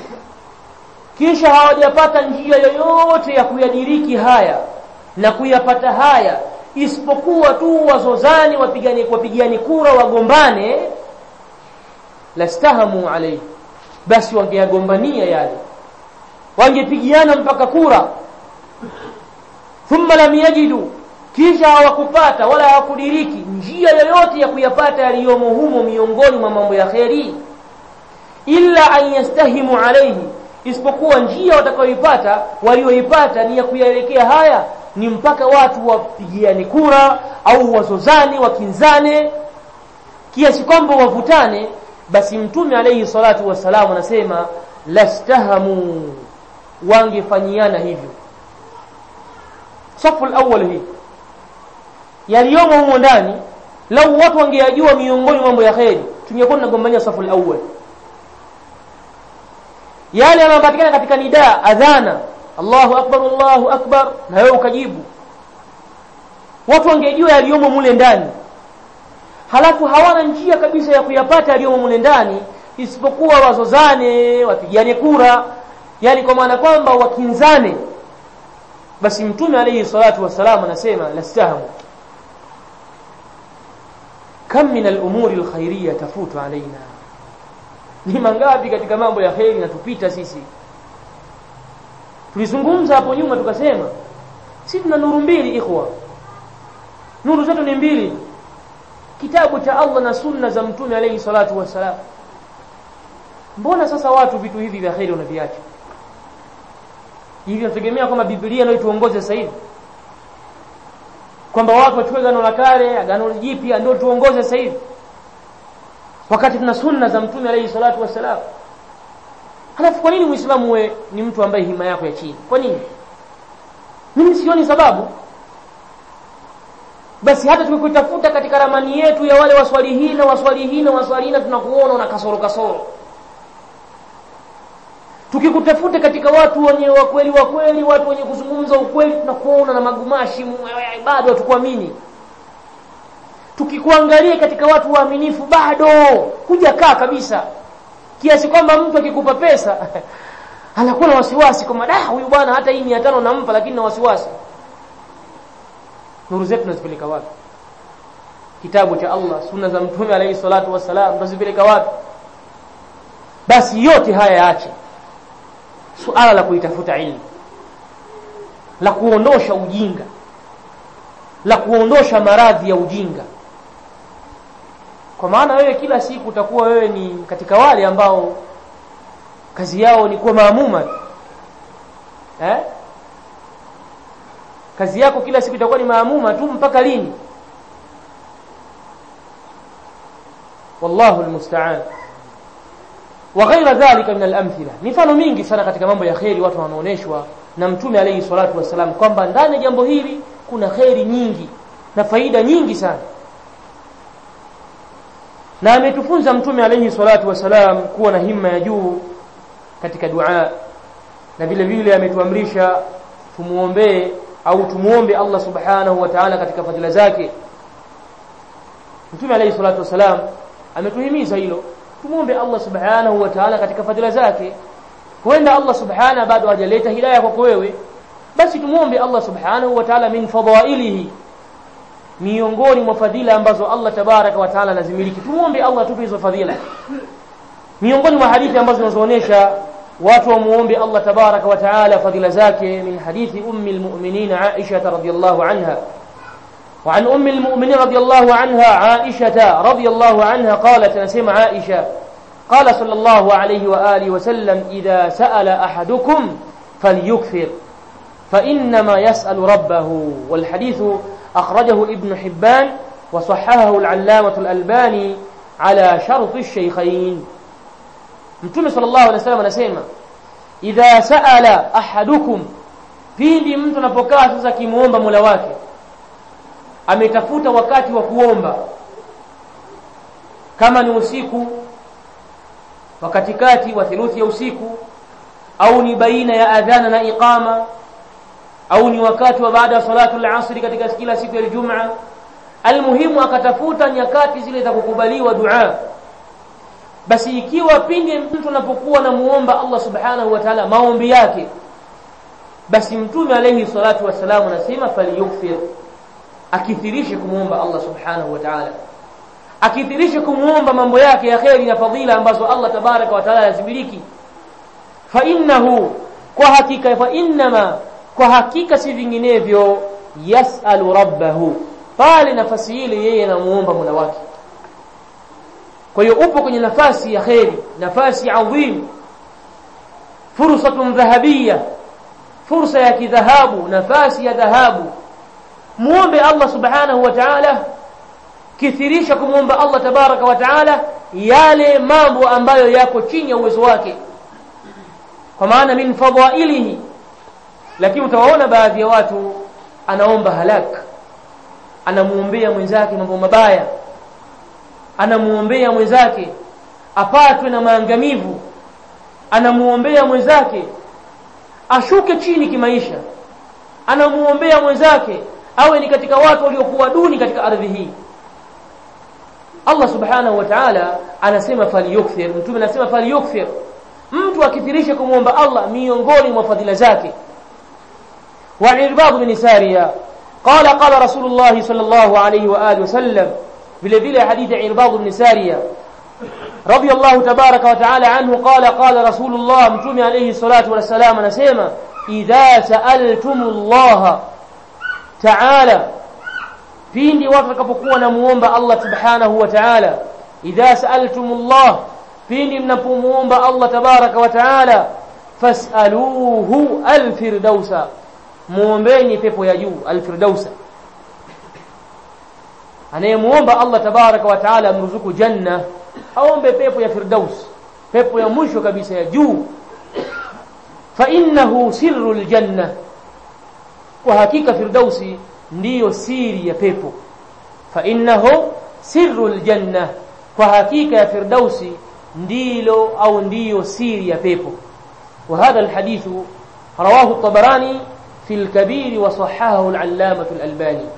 kisha hawajapata njia yoyote ya kuyadiriki haya na kuyapata haya isipokuwa tu wazozani wapigane wapigiani kura wagombane lastahamu alayhi basi wangeyagombania yale wangepigiana mpaka kura thumma lam yajidu kisha hawakupata wala hawakudiriki njia yoyote ya kuyapata yaliyomo humo miongoni mwa mambo ya kheri illa an yastahimu alayhi isipokuwa njia watakayoipata walioipata ni ya kuyaelekea haya ni mpaka watu wapigiane kura au wazozane wakinzane kiasi kwamba wavutane basi mtume alayhi salatu wasalamu anasema lastahamu wangefanyiana hivyo safu al-awwal hii yaliyomo humo ndani lau watu wangeyajua miongoni mambo ya kheri tungekuwa tunagombania safu al-awwal yale yanayopatikana katika nidaa adhana Allahu akbar Allahu akbar na wewe ukajibu watu wangejua yaliyomo mule ndani halafu hawana njia kabisa ya kuyapata yaliyomo mule ndani isipokuwa wazozane wapigane kura yani kwa maana kwamba wakinzane basi mtume alayhi salatu wassalam anasema lastahamu kam min al-umuri al-khairiyya tafutu alaina ni mangapi katika mambo ya kheri natupita sisi tulizungumza hapo nyuma tukasema sisi tuna nuru mbili ikhwa nuru zetu ni mbili kitabu cha Allah na sunna za mtume alayhi salatu wassalam mbona sasa watu vitu hivi vya kheri wanaviacha hivi nategemea kwamba Biblia ndio tuongoze sasa hivi kwamba watu wachukue agano la kale agano jipya ndio tuongoze sasa hivi wakati tuna sunna za mtume alayhi salatu wassalam halafu kwa nini muislamu we ni mtu ambaye hima yako ya chini kwa nini mimi sioni sababu basi hata tukikutafuta katika ramani yetu ya wale waswalihina waswalihina waswalihina tunakuona una kasoro kasoro tukikutafuta katika watu wenye wakweli wakweli watu wenye kuzungumza ukweli tunakuona na magumashi bado hatukuamini tukikuangalia katika watu waaminifu bado hujakaa kabisa kiasi kwamba mtu akikupa pesa anakuwa na wasiwasi kwamba da huyu bwana hata hii 500 nampa lakini na wasiwasi nuru zetu tunazipeleka wapi kitabu cha Allah sunna za mtume alayhi salatu wassalam tunazipeleka wapi basi yote haya yaache suala la kuitafuta ilmu la kuondosha ujinga la kuondosha maradhi ya ujinga kwa maana wewe kila siku utakuwa wewe ni katika wale ambao kazi yao ni kuwa maamuma eh kazi yako kila siku itakuwa ni maamuma tu mpaka lini wallahu almusta'an wa ghaira dhalika min al-amthila mifano mingi sana katika mambo ya kheri watu wanaoneshwa na mtume alayhi salatu wasalam kwamba ndani ya jambo hili kuna kheri nyingi na faida nyingi sana na ametufunza mtume alayhi salatu wasalam kuwa na himma ya juu katika dua na vile vile ametuamrisha tumuombee au tumuombe Allah subhanahu wa ta'ala katika fadhila zake mtume alayhi salatu wasalam ametuhimiza hilo tumuombe Allah subhanahu wa ta'ala katika fadhila zake huenda Allah subhanahu bado hajaleta hidayah kwako wewe basi tumuombe Allah subhanahu wa ta'ala min fadailihi miongoni mwa fadhila ambazo Allah tabaraka wa taala anazimiliki tumuombe Allah atupe hizo fadhila miongoni mwa hadithi ambazo zinazoonyesha watu wamuombe Allah tabaraka wa taala fadhila zake min hadithi ummi almu'minin Aisha radhiyallahu anha وعن أم المؤمنين رضي الله عنها عائشة رضي الله عنها قالت نسمع عائشة قال صلى الله عليه وآله وسلم إذا سأل أحدكم فليكثر فإنما يسأل ربه والحديث أخرجه ابن حبان وصححه العلامة الألباني على شرط الشيخين متى صلى الله عليه وسلم anasema idha sa'ala ahadukum pindi mtu anapokaa sasa kimuomba Mola wake ametafuta wakati wa kuomba kama ni usiku wakati kati wa theluthi ya usiku au ni baina ya adhana na iqama au ni wakati wa baada ya salatu al-asr katika kila siku ya Ijumaa almuhimu akatafuta nyakati zile za kukubaliwa dua basi ikiwa pindi mtu anapokuwa na muomba Allah subhanahu wa ta'ala maombi yake basi mtume alayhi salatu wasalam anasema falyukthir akithirishe kumuomba Allah subhanahu wa ta'ala akithirishe kumuomba mambo yake ya kheri na fadhila ambazo Allah tabaraka wa ta'ala yazimiliki fa innahu kwa hakika fa innama kwa hakika si vinginevyo yasalu rabbahu pale nafasi ile yeye anamuomba Mola wake kwa hiyo upo kwenye nafasi ya kheri nafasi adhim fursatun dhahabiyya fursa ya kidhahabu nafasi ya dhahabu muombe Allah subhanahu wa ta'ala kithirisha kumwomba Allah tabaraka wa ta'ala yale mambo ambayo yako chini ya uwezo wake kwa maana min fadhailihi lakini utawaona baadhi ya watu anaomba halak anamuombea mwenzake mambo mabaya anamuombea mwenzake apatwe na maangamivu anamuombea mwenzake ashuke chini kimaisha anamuombea mwenzake awe ni katika watu waliokuwa duni katika ardhi hii Allah subhanahu wa ta'ala anasema falyukthir mtume anasema falyukthir mtu akithirisha kumwomba Allah miongoni mwa fadhila zake wa irbad bin sariya qala qala rasulullah sallallahu alayhi wa alihi wasallam vile vile hadithi ya irbad bin sariya رضي الله تبارك وتعالى عنه قال قال رسول الله متومي عليه الصلاة والسلام نسيما إذا سألتم الله تعالى pindi watu watakapokuwa namuomba Allah subhanahu wa ta'ala idha sa'altumullah pindi mnapomuomba Allah tabaraka wa ta'ala fas'aluhu alfirdausa muombeni pepo ya juu alfirdausa anayemuomba Allah tabaraka wa ta'ala amruzuku janna aombe pepo ya firdaus pepo ya mwisho kabisa ya juu fa innahu sirru aljanna kwa hakika firdausi ndiyo siri ya pepo fa innahu sirru aljanna kwa hakika ya firdausi ndilo au ndiyo siri ya pepo وهذا الحديث رواه الطبراني في الكبير وصححه العلامة الألباني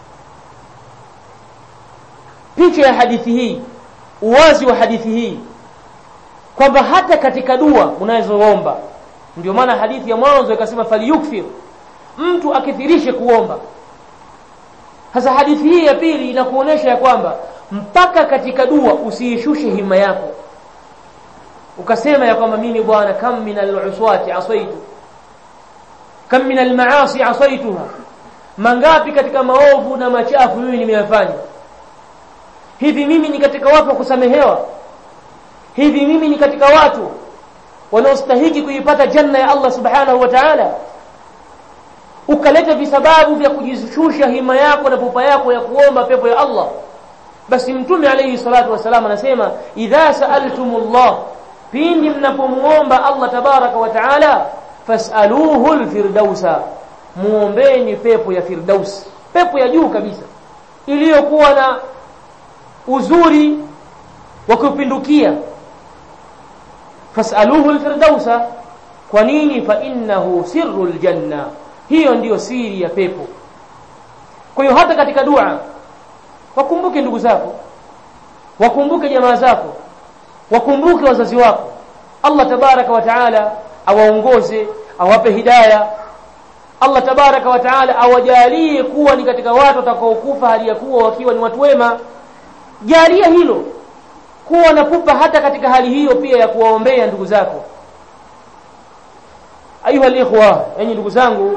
picha ya hadithi hii uwazi wa hadithi hii kwamba hata katika dua unazoomba ndio maana hadithi ya mwanzo ikasema falyukfir mtu akithirishe kuomba sasa hadithi hii ya pili inakuonesha ya kwamba mpaka katika dua usiishushe hima yako ukasema ya kwamba mimi bwana kam min al-uswati asaitu kam min al-maasi asaituha mangapi katika maovu na machafu mimi nimeyafanya hivi mimi ni katika watu wa kusamehewa hivi mimi ni katika watu wanaostahiki kuipata janna ya Allah subhanahu wa ta'ala ukaleta visababu vya kujishusha hima yako na pupa yako ya kuomba pepo ya Allah basi mtume alayhi salatu wasalam anasema idha sa'altumullah pindi mnapomuomba Allah tabaraka wa taala fas'aluhu alfirdausa muombeni pepo ya firdaus pepo ya juu kabisa iliyokuwa na uzuri wa kupindukia fas'aluhu alfirdausa kwa nini fa innahu sirru aljanna hiyo ndiyo siri ya pepo kwa hiyo hata katika dua wakumbuke ndugu zako wakumbuke jamaa zako wakumbuke wazazi wako Allah tabaraka wa taala awaongoze awape hidaya Allah tabaraka wa taala awajalie kuwa ni katika watu watakaokufa hali ya kuwa wakiwa ni watu wema jalia hilo kuwa na pupa hata katika hali hiyo pia ya kuwaombea ndugu zako ayuha alikhwa enyi ndugu zangu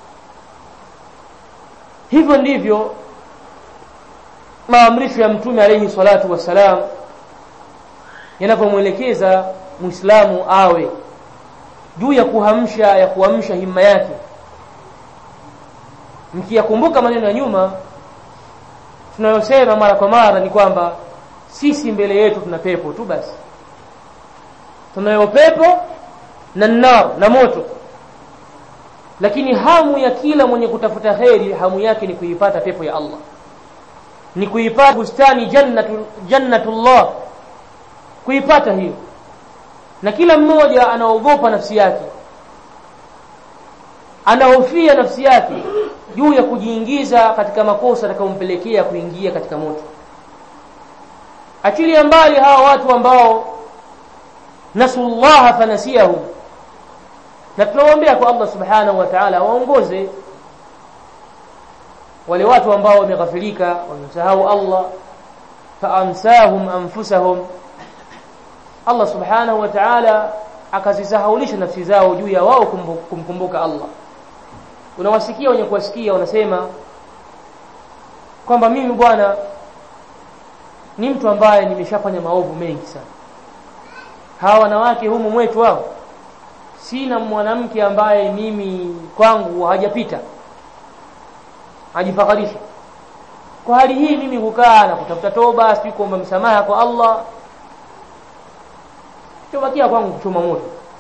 hivyo ndivyo maamrisho ya mtume alayhi salatu wassalam yanavyomwelekeza muislamu awe juu ya kuhamsha ya kuamsha himma yake mkiyakumbuka maneno ya nyuma tunayosema mara kwa mara ni kwamba sisi mbele yetu tuna pepo tu basi tunayo pepo na nar na moto lakini hamu ya kila mwenye kutafuta kheri hamu yake ni kuipata pepo ya Allah ni kuipata bustani jannatu jannatullah kuipata hiyo na kila mmoja anaogopa nafsi yake anahofia nafsi yake juu ya kujiingiza katika makosa atakayompelekea kuingia katika moto achilia mbali hawa watu ambao nasullaha fanasiyahum na tunawaombea kwa Allah subhanahu wa ta'ala waongoze wale watu ambao wameghafilika wamesahau Allah faamsahum anfusahum Allah subhanahu wa ta'ala akazisahaulisha nafsi zao juu ya wao kumkumbuka Allah unawasikia wenye kuwasikia wanasema kwamba mimi bwana ni mtu ambaye nimeshafanya maovu mengi sana hawa wanawake humu mwetu wao sina mwanamke ambaye mimi kwangu hajapita ajifakharisha kwa hali hii mimi kukaa na kutafuta toba sijui kuomba msamaha kwa Allah chobakia kwangu kuchoma moto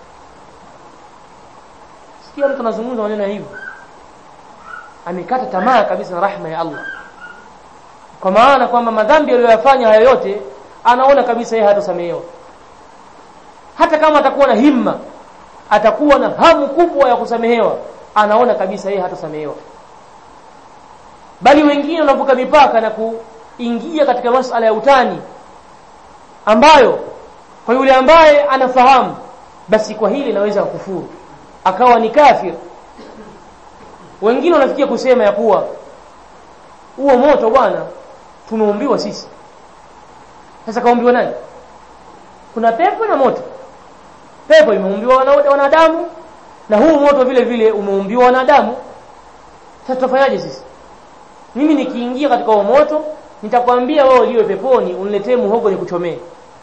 sikia mtu anazungumza maneno hivyo amekata tamaa kabisa na rahma ya Allah kwa maana kwamba madhambi aliyoyafanya hayo yote anaona kabisa yeye hatasamehewa hata kama atakuwa na himma atakuwa na hamu kubwa ya kusamehewa anaona kabisa yeye hatasamehewa bali wengine wanavuka mipaka na, ku, ingia katika masala ya utani ambayo kwa yule ambaye anafahamu basi kwa hili naweza kufuru akawa ni kafir wengine wanafikia kusema ya kuwa huo moto bwana tumeumbiwa sisi sasa kaumbiwa nani kuna pepo na moto pepo imeumbiwa wanadamu na huu moto vile vile umeumbiwa wanadamu sasa tutafanyaje sisi mimi nikiingia katika huo moto nitakwambia wewe uliwe peponi uniletee muhogo nikuchomee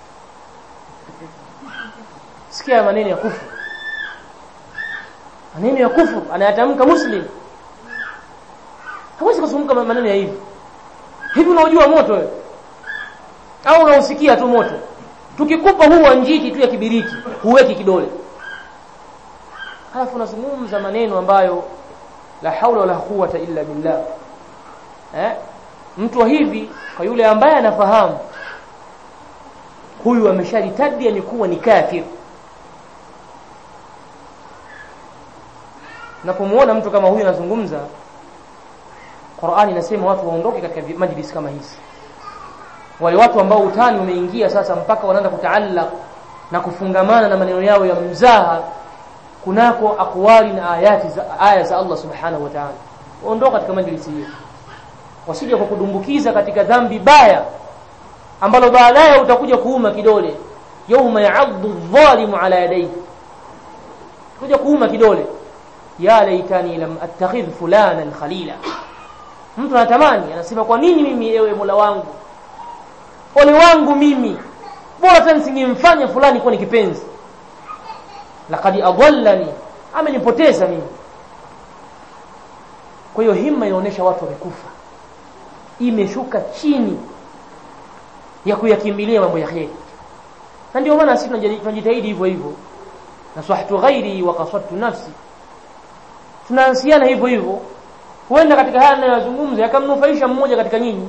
sikia maneno ya kufuru maneno ya kufuru anayatamka muslim hawezi kusumbuka maneno ya hivi hivi unaojua moto wewe au unausikia tu moto tukikupa huu wa njiti tu ya kibiriti huweki kidole halafu unazungumza maneno ambayo la haula wala quwwata illa billah eh mtu wa hivi kwa yule ambaye anafahamu huyu ameshajitadia ni kuwa ni kafir napomuona mtu kama huyu anazungumza Qur'ani inasema watu waondoke katika majlis kama hizi wale watu ambao utani umeingia sasa mpaka wanaanza kutaallaq na kufungamana na maneno yao ya mzaha kunako akwali na ayati za aya za Allah subhanahu wa ta'ala ondoka katika majlisi hiyo wasije kwa kudumbukiza katika dhambi baya ambalo baadaye utakuja kuuma kidole yauma ya'addu adh-dhalimu ala yadayhi kuja kuuma kidole ya laitani lam attakhidh fulanan khalila mtu anatamani anasema kwa nini mimi ewe Mola wangu ole wangu mimi bora tena singemfanya fulani kuwa ni kipenzi laqad adallani amenipoteza mimi kwa hiyo himma inaonyesha watu wamekufa imeshuka chini ya kuyakimbilia mambo ya kheri na ndio maana sisi tunajitahidi hivyo hivyo naswahtu ghairi wa qasadtu nafsi tunaansiana hivyo hivyo huenda katika haya ninayozungumza yakamnufaisha mmoja katika nyinyi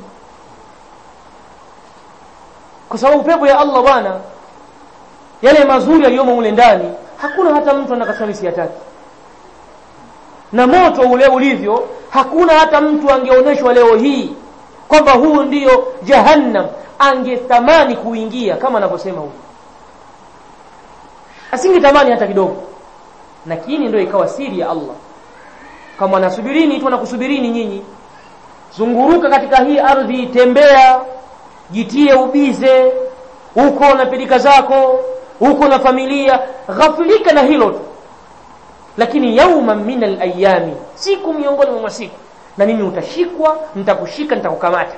kwa sababu pepo ya Allah bwana yale mazuri yaliyomo mule ndani hakuna hata mtu anakasema siyataki na moto ule ulivyo hakuna hata mtu angeonyeshwa leo hii kwamba huu ndiyo jahannam angetamani kuingia kama anavyosema huyu asingetamani hata kidogo lakini ndio ikawa siri ya Allah kama nasubirini tu nakusubirini nyinyi zunguruka katika hii ardhi tembea jitie ubize huko na pilika zako huko na familia ghafilika na hilo tu lakini yauma min alayami siku miongoni mwa masiku na mimi utashikwa nitakushika nitakukamata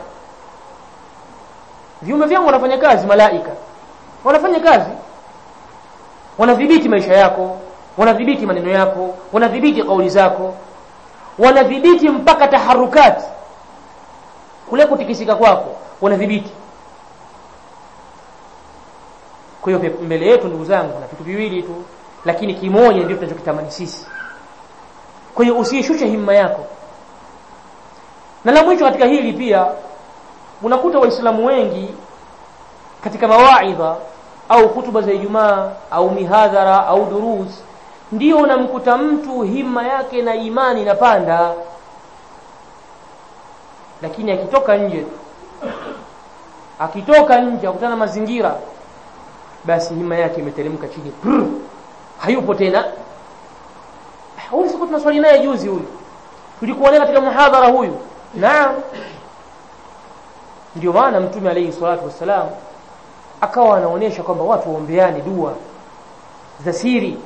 viumbe vyangu wanafanya kazi malaika wanafanya kazi wanadhibiti maisha yako wanadhibiti maneno yako wanadhibiti kauli zako wanadhibiti mpaka taharukati kule kutikisika kwako wanadhibiti kwa hiyo mbele yetu ndugu zangu na vitu viwili tu lakini kimoja ndio tunachokitamani sisi kwa hiyo usishushe himma yako na la mwisho katika hili pia unakuta waislamu wengi katika mawaidha au hutuba za Ijumaa au mihadhara au durus ndio unamkuta mtu himma yake na imani inapanda lakini akitoka nje akitoka nje akutana na mazingira basi himma yake imeteremka chini Prr. hayupo tena huyu siku tunaswali naye juzi huyu tulikuwa naye katika muhadhara huyu naam ndio maana mtume alayhi salatu wassalam akawa anaonyesha kwamba watu waombeane dua za siri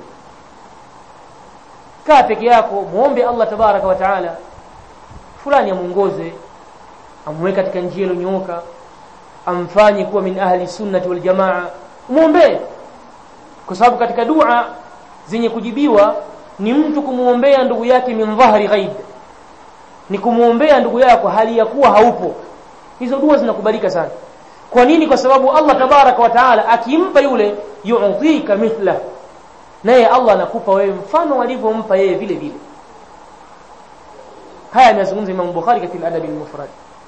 kaa peke yako muombe Allah tabaraka wa taala fulani amuongoze amweke katika njia iliyonyooka amfanye kuwa min ahli sunnati wal jamaa muombe kwa sababu katika dua zenye kujibiwa ni mtu kumuombea ndugu yake min dhahri ghaib ni kumuombea ndugu yako hali ya kuwa haupo hizo dua zinakubalika sana kwa nini kwa sababu Allah tabaraka wa taala akimpa yule yu'tika mithla naye Allah anakupa wewe mfano alivyompa yeye vile vile haya amezungumza Imam Bukhari katika al-Adab al-Mufrad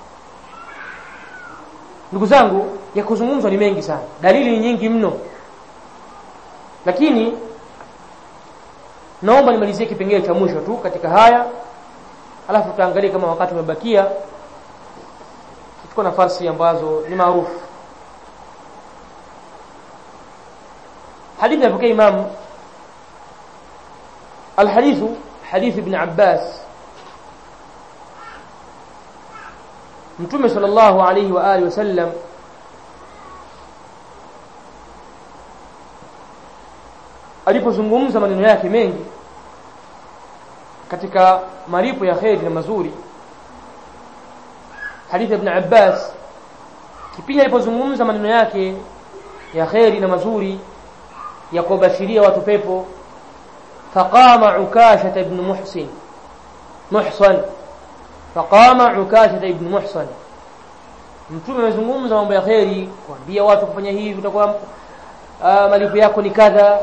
ndugu zangu ya kuzungumzwa ni mengi sana dalili ni nyingi mno lakini naomba nimalizie kipengele cha mwisho tu katika haya alafu tutaangalia kama wakati umebakia tuko na farsi ambazo ni maarufu hadithi inapokea imam الحديث حديث ابن عباس mtume sallallahu alayhi wa alihi wasallam alipozungumza maneno yake mengi katika malipo ya kheri na mazuri hadithi ibn Abbas kipindi alipozungumza maneno yake ya kheri na mazuri ya kuwabashiria watu pepo faqama ukasha ibn muhsin muhsan faqama ukasha ibn muhsan mtume amezungumza mambo ya kheri kuambia watu kufanya hivi utakuwa uh, malipo yako ni kadha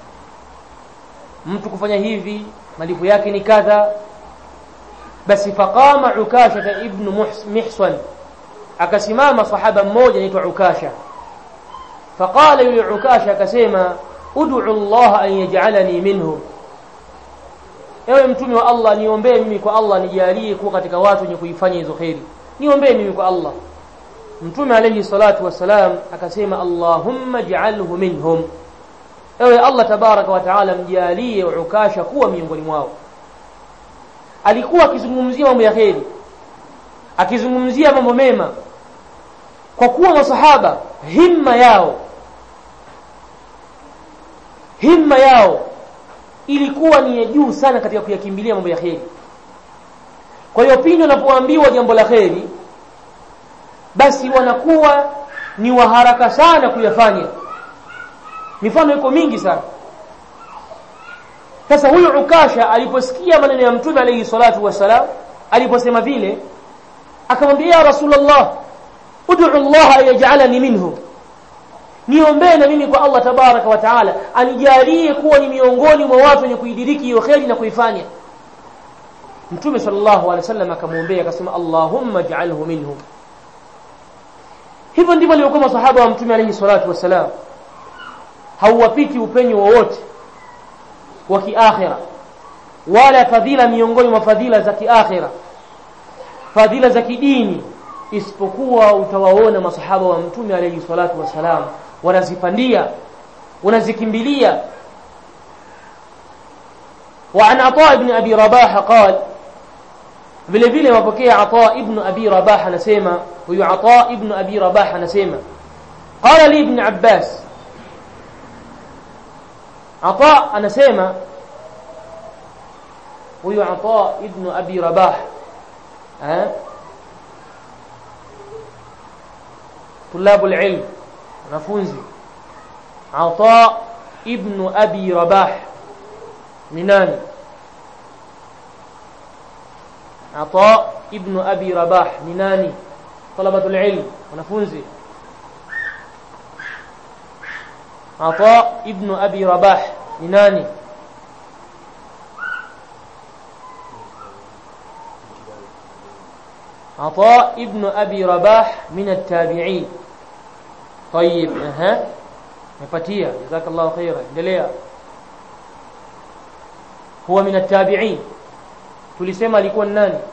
mtu kufanya hivi malipo yake ni kadha basi faqama ukasha ibn mihsan akasimama sahaba mmoja anaitwa ukasha faqala yule ukasha akasema ud'u Allah an yaj'alani minhum ewe mtume wa Allah niombee mimi kwa Allah nijalie kuwa katika watu wenye kuifanya hizo khairi niombee mimi kwa Allah mtume alayhi salatu wassalam akasema Allahumma ij'alhu minhum ewe Allah tabaraka wa taala mjalie ukasha kuwa miongoni mwao alikuwa akizungumzia mambo ya kheri akizungumzia mambo mema kwa kuwa masahaba himma yao himma yao ilikuwa ni ya juu sana katika kuyakimbilia mambo ya kheri kwa hiyo pindi wanapoambiwa jambo la kheri basi wanakuwa ni waharaka sana kuyafanya mifano iko mingi sana sasa huyu ukasha aliposikia maneno ya mtume alayhi salatu wassalam aliposema vile akamwambia ya rasulullah ud'u Allah ayaj'alani minhum niombee na mimi kwa Allah tabaraka wa taala anijalie kuwa ni miongoni mwa watu wenye kuidiriki hiyo kheri na kuifanya mtume sallallahu alaihi wasallam akamwombea akasema Allahumma ij'alhu minhum hivyo ndivyo walivyokuwa masahaba wa mtume alayhi salatu wassalam hauwapiti upenyo wowote wa kiakhira wala fadhila miongoni mwa fadhila za kiakhira fadhila za kidini isipokuwa utawaona masahaba wa mtume alayhi salatu wassalam wanazipandia wanazikimbilia وعن عطاء بن أبي رباح قال vile vile wapokea Ata ibn Abi Rabah anasema huyu Ata ibn Abi Rabah anasema qala li ibn Abbas Ata anasema huyu Ata ibn Abi Rabah eh طلاب العلم wanafunzi Ata ibn Abi Rabah ni nani Ata ibn Abi Rabah ni nani talabatul ilm wanafunzi Ata ibn Abi Rabah ni nani عطاء ابن أبي رباح من التابعين طيب أها مفتية جزاك الله خيرا endelea هو من التابعين tulisema alikuwa ni nani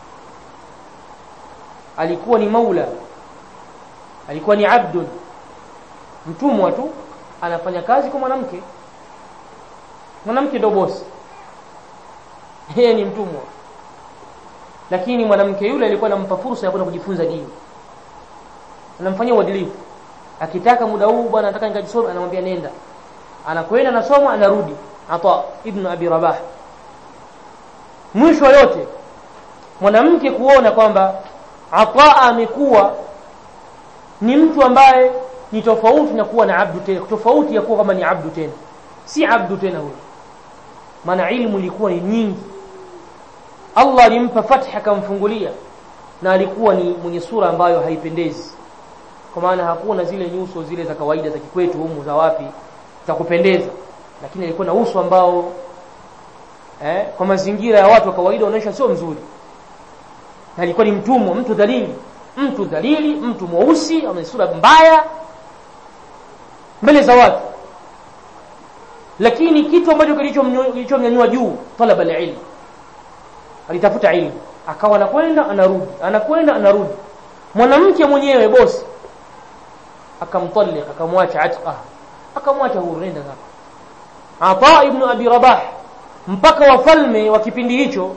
alikuwa ni maula alikuwa ni abdun mtumwa tu anafanya kazi kwa mwanamke mwanamke ndo bosi yeye ni mtumwa lakini mwanamke yule alikuwa anampa fursa ya kwenda kujifunza dini anamfanyia uadilifu akitaka muda huu bwana nataka nikajisome anamwambia nenda anakwenda anasoma anarudi ata ibn abi rabah mwisho yote mwanamke kuona kwamba Ataa amekuwa ni mtu ambaye ni tofauti na kuwa na abdu tena tofauti ya kuwa kama ni abdu tena si abdu tena huyo maana ilmu ilikuwa ni nyingi Allah alimpa fatha akamfungulia na alikuwa ni mwenye sura ambayo haipendezi kwa maana hakuna zile nyuso zile za kawaida za kikwetu humu za wapi za kupendeza lakini alikuwa na uso ambao eh, kwa mazingira ya watu wa kawaida wanaonyesha sio mzuri na alikuwa ni mtumwa mtu dhalili mtu dhalili mtu mweusi mwenye sura mbaya mbele za watu lakini kitu ambacho kilichomnyanyua juu talaba alilm alitafuta ilmu akawa anakwenda anarudi anakwenda anarudi mwanamke mwenyewe bosi akamtalliq akamwacha atqa akamwacha huru nenda zako Ata ibn Abi Rabah mpaka wafalme wa kipindi hicho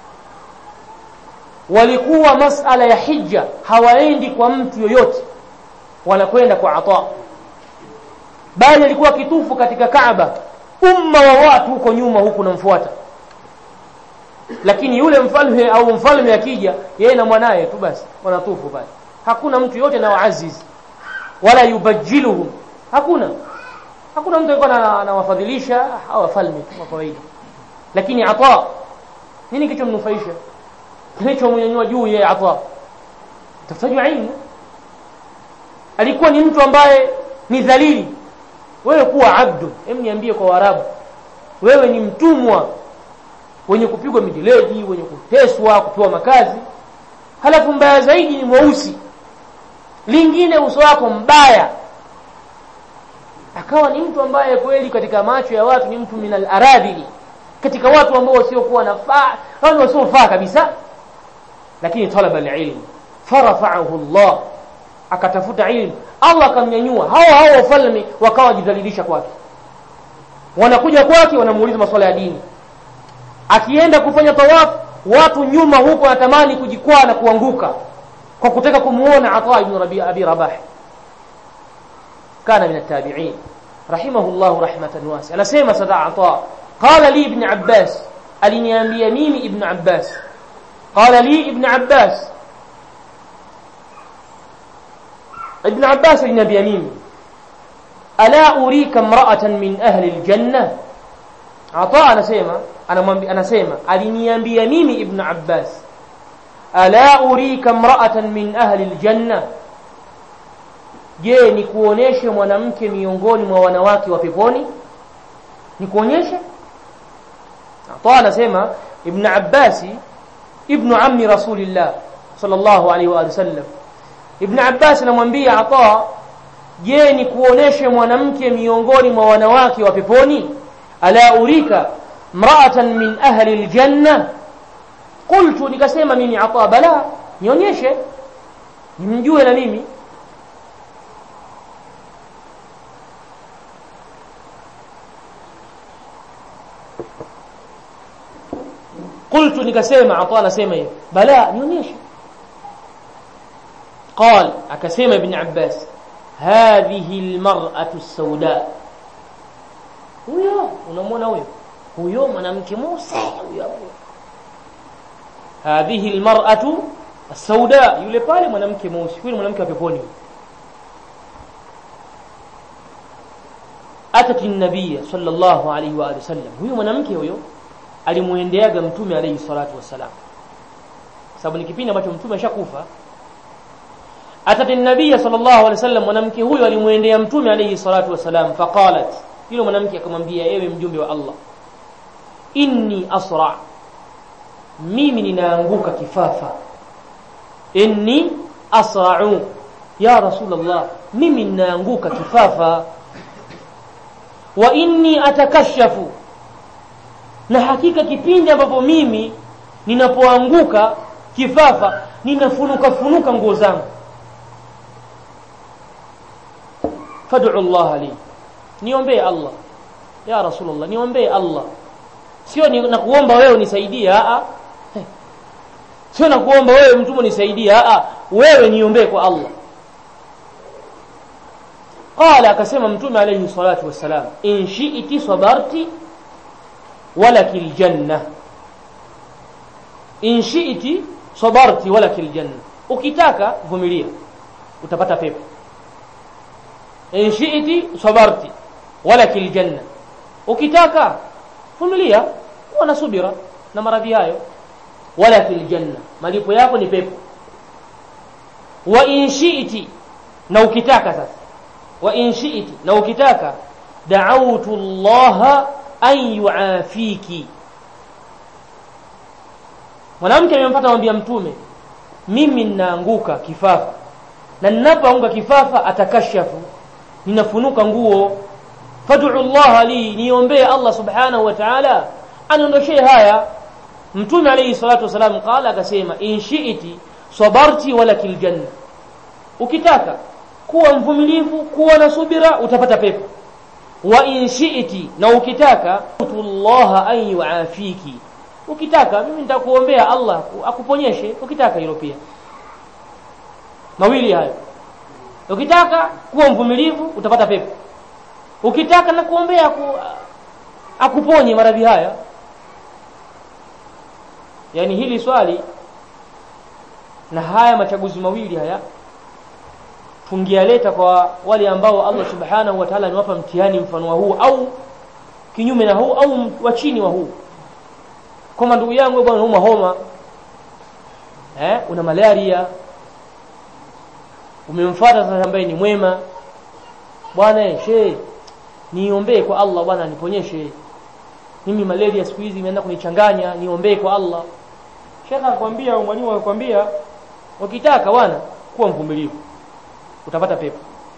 walikuwa masala ya hija hawaendi kwa mtu yoyote wanakwenda kwa Ata bali alikuwa kitufu katika Kaaba umma wa watu huko nyuma huku namfuata lakini yule mfalme au mfalme akija yeye na mwanaye tu basi wanatufu pale hakuna mtu yote na waaziz wala yubajiluhum hakuna hakuna mtu alikuwa anawafadhilisha au wafalme tu kwa kawaida lakini ata nini kichomnufaisha kilichomnyanyua juu yeye ata tafutaji ilmu alikuwa ni mtu ambaye ni dhalili wewe kuwa abdu hem niambie kwa warabu wewe ni mtumwa wenye kupigwa mijeledi wenye kuteswa kupewa makazi halafu mbaya zaidi ni mweusi lingine uso wako mbaya akawa ni mtu ambaye kweli katika macho ya watu ni mtu minal aradhili katika watu ambao wasiokuwa nafaa wao wasiofaa kabisa lakini talaba alilm farafa'ahu Allah akatafuta ilmu Allah akamnyanyua hao hao wafalme wakawa jidhalilisha kwake wanakuja kwake wanamuuliza masuala ya dini akienda kufanya tawafu watu nyuma huko wanatamani kujikwaa na kuanguka kwa kutaka kumuona Ata ibn Rabi Abi Rabah kana min at-tabi'in rahimahullah rahmatan wasi anasema sada Ata qala li ibn Abbas aliniambia mimi ibn Abbas qala li ibn Abbas ibn Abbas aliniambia mimi ala urika imra'atan min ahli al-janna Ata anasema anamwambia anasema aliniambia mimi ibn Abbas ala urika imra'atan min ahli aljanna je nikuoneshe mwanamke miongoni mwa wanawake wa peponi nikuonyeshe Ata anasema ibn Abbas ibn ammi rasulillah sallallahu alaihi wa sallam ibn Abbas anamwambia Ata je nikuoneshe mwanamke miongoni mwa wanawake wa peponi ala urika mra'atan min ahli aljanna qultu nikasema mimi ata bala nionyeshe nimjue na mimi qultu nikasema ata anasema hiyo bala nionyeshe قال akasema ibn abbas hadhihi almar'atu as-sauda huyo unamwona huyo huyo mwanamke Musa huyo hapo hadhihi almar'atu as-sauda yule pale mwanamke mweusi huyo mwanamke wa peponi atati an-nabiy sallallahu alayhi wa alihi wasallam huyo mwanamke huyo alimuendeaga mtume alayhi salatu wasalam sababu ni kipindi ambacho mtume ashakufa atati an-nabiy sallallahu alayhi wasallam mwanamke huyo alimuendea mtume alayhi salatu wasalam faqalat yule mwanamke akamwambia ewe mjumbe wa Allah inni asra mimi ninaanguka kifafa inni asra'u ya rasulullah mimi ninaanguka kifafa wa inni atakashafu na hakika kipindi ambapo mimi ninapoanguka kifafa ninafunuka funuka nguo zangu fad'u Allah li niombee Allah ya rasulullah niombee Allah sio ni nakuomba wewe unisaidie a sio nakuomba wewe mtume nisaidie a wewe niombee kwa Allah qala akasema mtume alayhi salatu wassalam in shi'ti sabarti walakil janna in shi'ti sabarti walakil janna ukitaka vumilia utapata pepo in shi'ti sabarti walakil janna ukitaka vumilia kuwa na subira na maradhi hayo wala fil janna malipo yako ni pepo wa in shi'ti na ukitaka sasa wa in shi'ti na ukitaka da'awtu Allah an yu'afiki mwanamke amempata mwambia mtume mimi ninaanguka kifafa na ninapoanguka kifafa atakashafu ninafunuka nguo fad'u Allah li niombee Allah subhanahu wa ta'ala aniondoshee haya mtume alayhi salatu wasalam qala akasema in shi'ti sabarti walakil janna ukitaka kuwa mvumilivu kuwa na subira utapata pepo wa in shi'ti na ukitaka Allah an yuafiki ukitaka mimi nitakuombea Allah akuponyeshe ukitaka hilo pia mawili hayo ukitaka kuwa mvumilivu utapata pepo ukitaka na kuombea ku, akuponye maradhi haya yani hili swali na haya machaguzi mawili haya tungialeta kwa wale ambao Allah subhanahu wa ta'ala niwapa mtihani mfano wa huu au kinyume na huu au wa chini wa huu kama ndugu yangu bwana unauma homa eh una malaria umemfuata sasa ambaye ni mwema bwana she niombee kwa Allah bwana niponyeshe mimi malaria siku hizi imeanza kunichanganya niombee kwa Allah shekha akwambia au mwalimu akwambia ukitaka bwana kuwa mvumilivu utapata pepo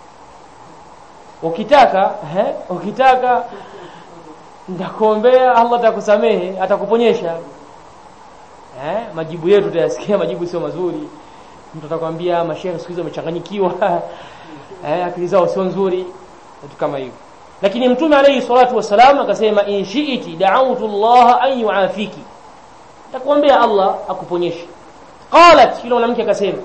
ukitaka eh ukitaka ndakuombea Allah atakusamehe atakuponyesha eh majibu yetu tutayasikia majibu sio mazuri mtu atakwambia mashehe siku hizo wamechanganyikiwa eh akili zao sio nzuri vitu kama hivyo lakini mtume alayhi salatu wasalam akasema in shi'ti da'awtu Allah an yu'afiki takuombea Allah akuponyeshe qalat yule mwanamke akasema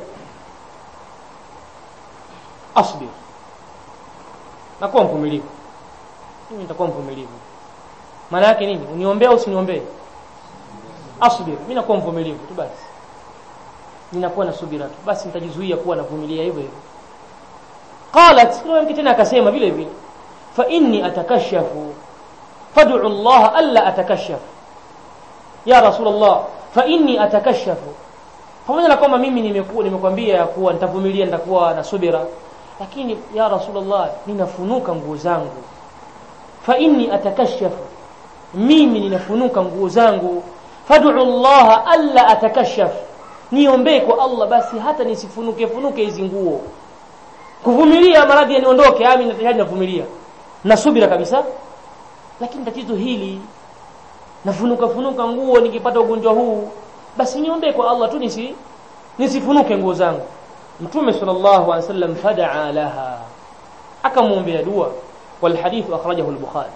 asbir nakuwa mvumilivu mimi nitakuwa mvumilivu maana yake nini uniombee au usiniombee asbir mimi nakuwa mvumilivu tu basi ninakuwa na subira tu basi nitajizuia kuwa navumilia hivyo hivyo qalat yule mke tena akasema vile vile fa inni atakashafu fad'u Allah alla atakashaf ya rasulullah fa inni atakashafu pamoja na kwamba mimi nimekuwa nimekwambia ya kuwa nitavumilia nitakuwa na subira lakini ya rasulullah ninafunuka nguo zangu fa inni atakashafu mimi ninafunuka nguo zangu fad'u Allah alla atakashaf niombee kwa Allah basi hata nisifunuke funuke hizi nguo kuvumilia maradhi yaniondoke ami na tayari navumilia na subira kabisa lakini tatizo hili nafunuka funuka nguo nikipata ugonjwa huu basi niombee kwa Allah tu nisi nisifunuke nguo zangu mtume sallallahu alaihi wasallam fadaa laha akamwombea dua wal hadith akhrajahu al-bukhari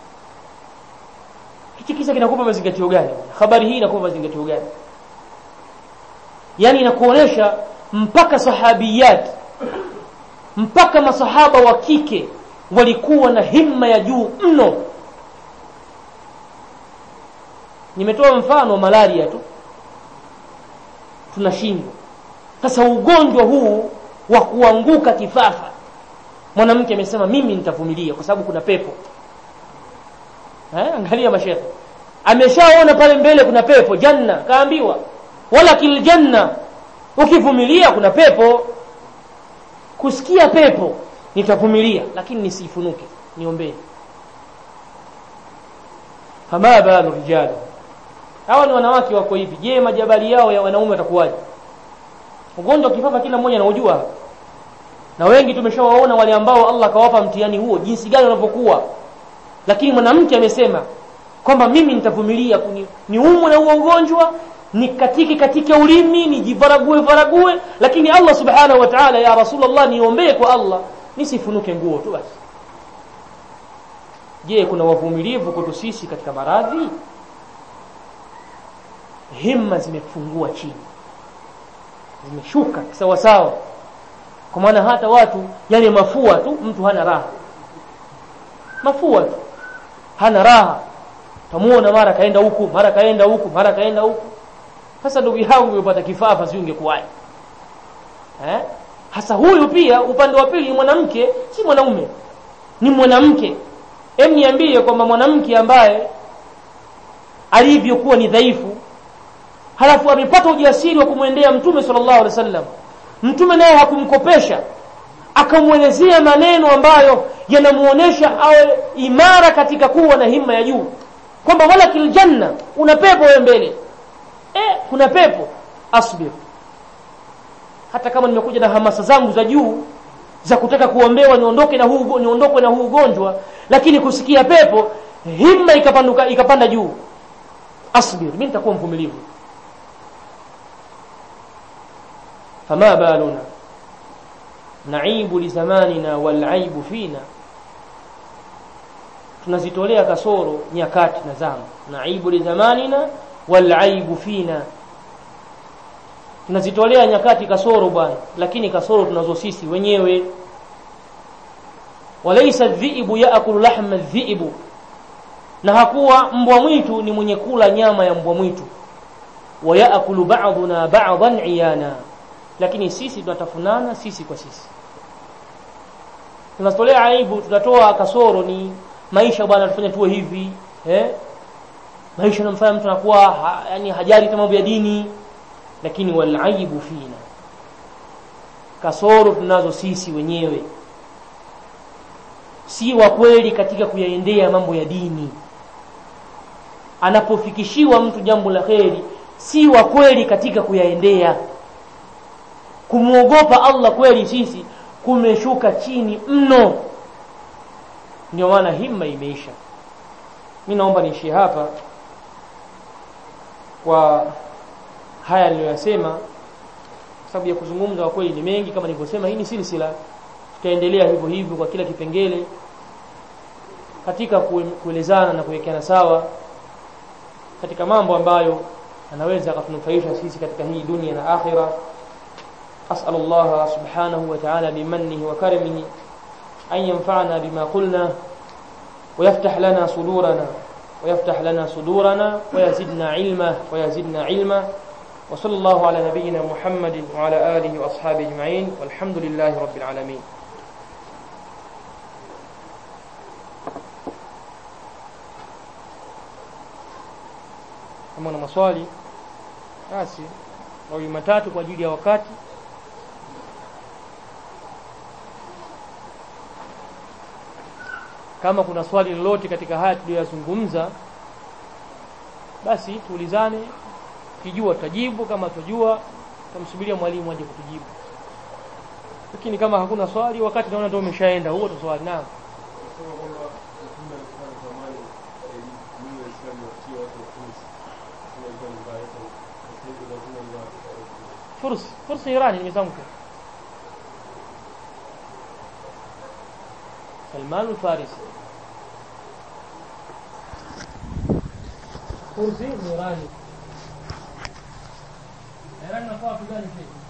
hichi kisa kinakupa mazingatio gani habari hii inakupa mazingatio gani yani inakuonesha mpaka sahabiyat mpaka masahaba wa kike walikuwa na himma ya juu mno nimetoa mfano malaria tu tunashindwa sasa ugonjwa huu wa kuanguka kifafa mwanamke amesema mimi nitavumilia kwa sababu kuna pepo eh angalia mashehe ameshaona pale mbele kuna pepo janna kaambiwa wala kil janna ukivumilia kuna pepo kusikia pepo nitavumilia lakini nisifunuke niombee fama balu rijal hawa ni wanawake wako hivi je majabali yao ya wanaume watakuwaje ugonjwa kifafa kila mmoja anaujua na wengi tumeshawaona wale ambao Allah kawapa mtihani huo jinsi gani wanavyokuwa lakini mwanamke amesema kwamba mimi nitavumilia niumwe na huo ugonjwa nikatike katika ulimi nijivarague varague lakini Allah subhanahu wa ta'ala ya rasulullah niombee kwa Allah nisifunuke nguo tu basi je kuna wavumilivu kwetu sisi katika maradhi himma zimefungua chini zimeshuka sawa sawa kwa maana hata watu yale mafua tu mtu hana raha mafua tu hana raha tamuona mara kaenda huku mara kaenda huku mara kaenda huku sasa ndugu yangu umepata kifafa si ungekuwaje eh hasa huyu pia upande wa pili mwanamke si mwanaume ni mwanamke hem niambie kwamba mwanamke ambaye alivyokuwa ni dhaifu halafu amepata ujasiri wa kumwendea mtume sallallahu alaihi wasallam mtume naye hakumkopesha akamwelezea maneno ambayo yanamuonesha awe imara katika kuwa na himma ya juu kwamba wala kiljanna una pepo wewe mbele eh kuna pepo asbir hata kama nimekuja na hamasa zangu za juu za kutaka kuombewa niondoke na huu niondokwe na huu ugonjwa lakini kusikia pepo himma ikapanduka ikapanda juu asbir mimi nitakuwa mvumilivu fama baluna naibu li zamanina wal aibu fina tunazitolea kasoro nyakati na zama naibu li zamanina wal aibu fina tunazitolea nyakati kasoro bwana lakini kasoro tunazo sisi wenyewe walaysa dhiibu yaakulu lahma dhiibu na hakuwa mbwa mwitu ni mwenye kula nyama ya mbwa mwitu wa yaakulu ba'duna ba'dan iyana lakini sisi tunatafunana sisi kwa sisi tunatolea aibu tunatoa kasoro ni maisha bwana tufanye tuwe hivi eh maisha yanamfanya mtu anakuwa ha, yani hajali mambo ya dini lakini wal aibu fina kasoro tunazo sisi wenyewe si wa kweli katika kuyaendea mambo ya dini anapofikishiwa mtu jambo la kheri si wa kweli katika kuyaendea kumwogopa Allah kweli sisi kumeshuka chini mno ndio maana himma imeisha mimi naomba niishie hapa kwa haya niliyoyasema sababu ya kuzungumza kwa kweli ni mengi kama nilivyosema hii ni silsila tutaendelea hivyo hivyo kwa kila kipengele katika kuelezana na kuwekeana sawa katika mambo ambayo anaweza akatunufaisha sisi katika hii dunia na akhira أسأل الله سبحانه وتعالى بمنه وكرمه أن ينفعنا بما قلنا ويفتح لنا صدورنا ويفتح لنا صدورنا ويزدنا علما ويزدنا علما وصلى الله على نبينا محمد وعلى آله وأصحابه أجمعين والحمد لله رب العالمين kama na maswali basi mawili matatu kwa ajili ya wakati kama kuna swali lolote katika haya tuliyozungumza basi tuulizane kijua tutajibu kama tujua tutamsubiria mwalimu aje kutujibu lakini kama hakuna swali wakati naona ndio umeshaenda huo tu swali naam fursa fursa irani nimezamka سلمان الفارسي كرسي نوراني إيران نفوا في ذلك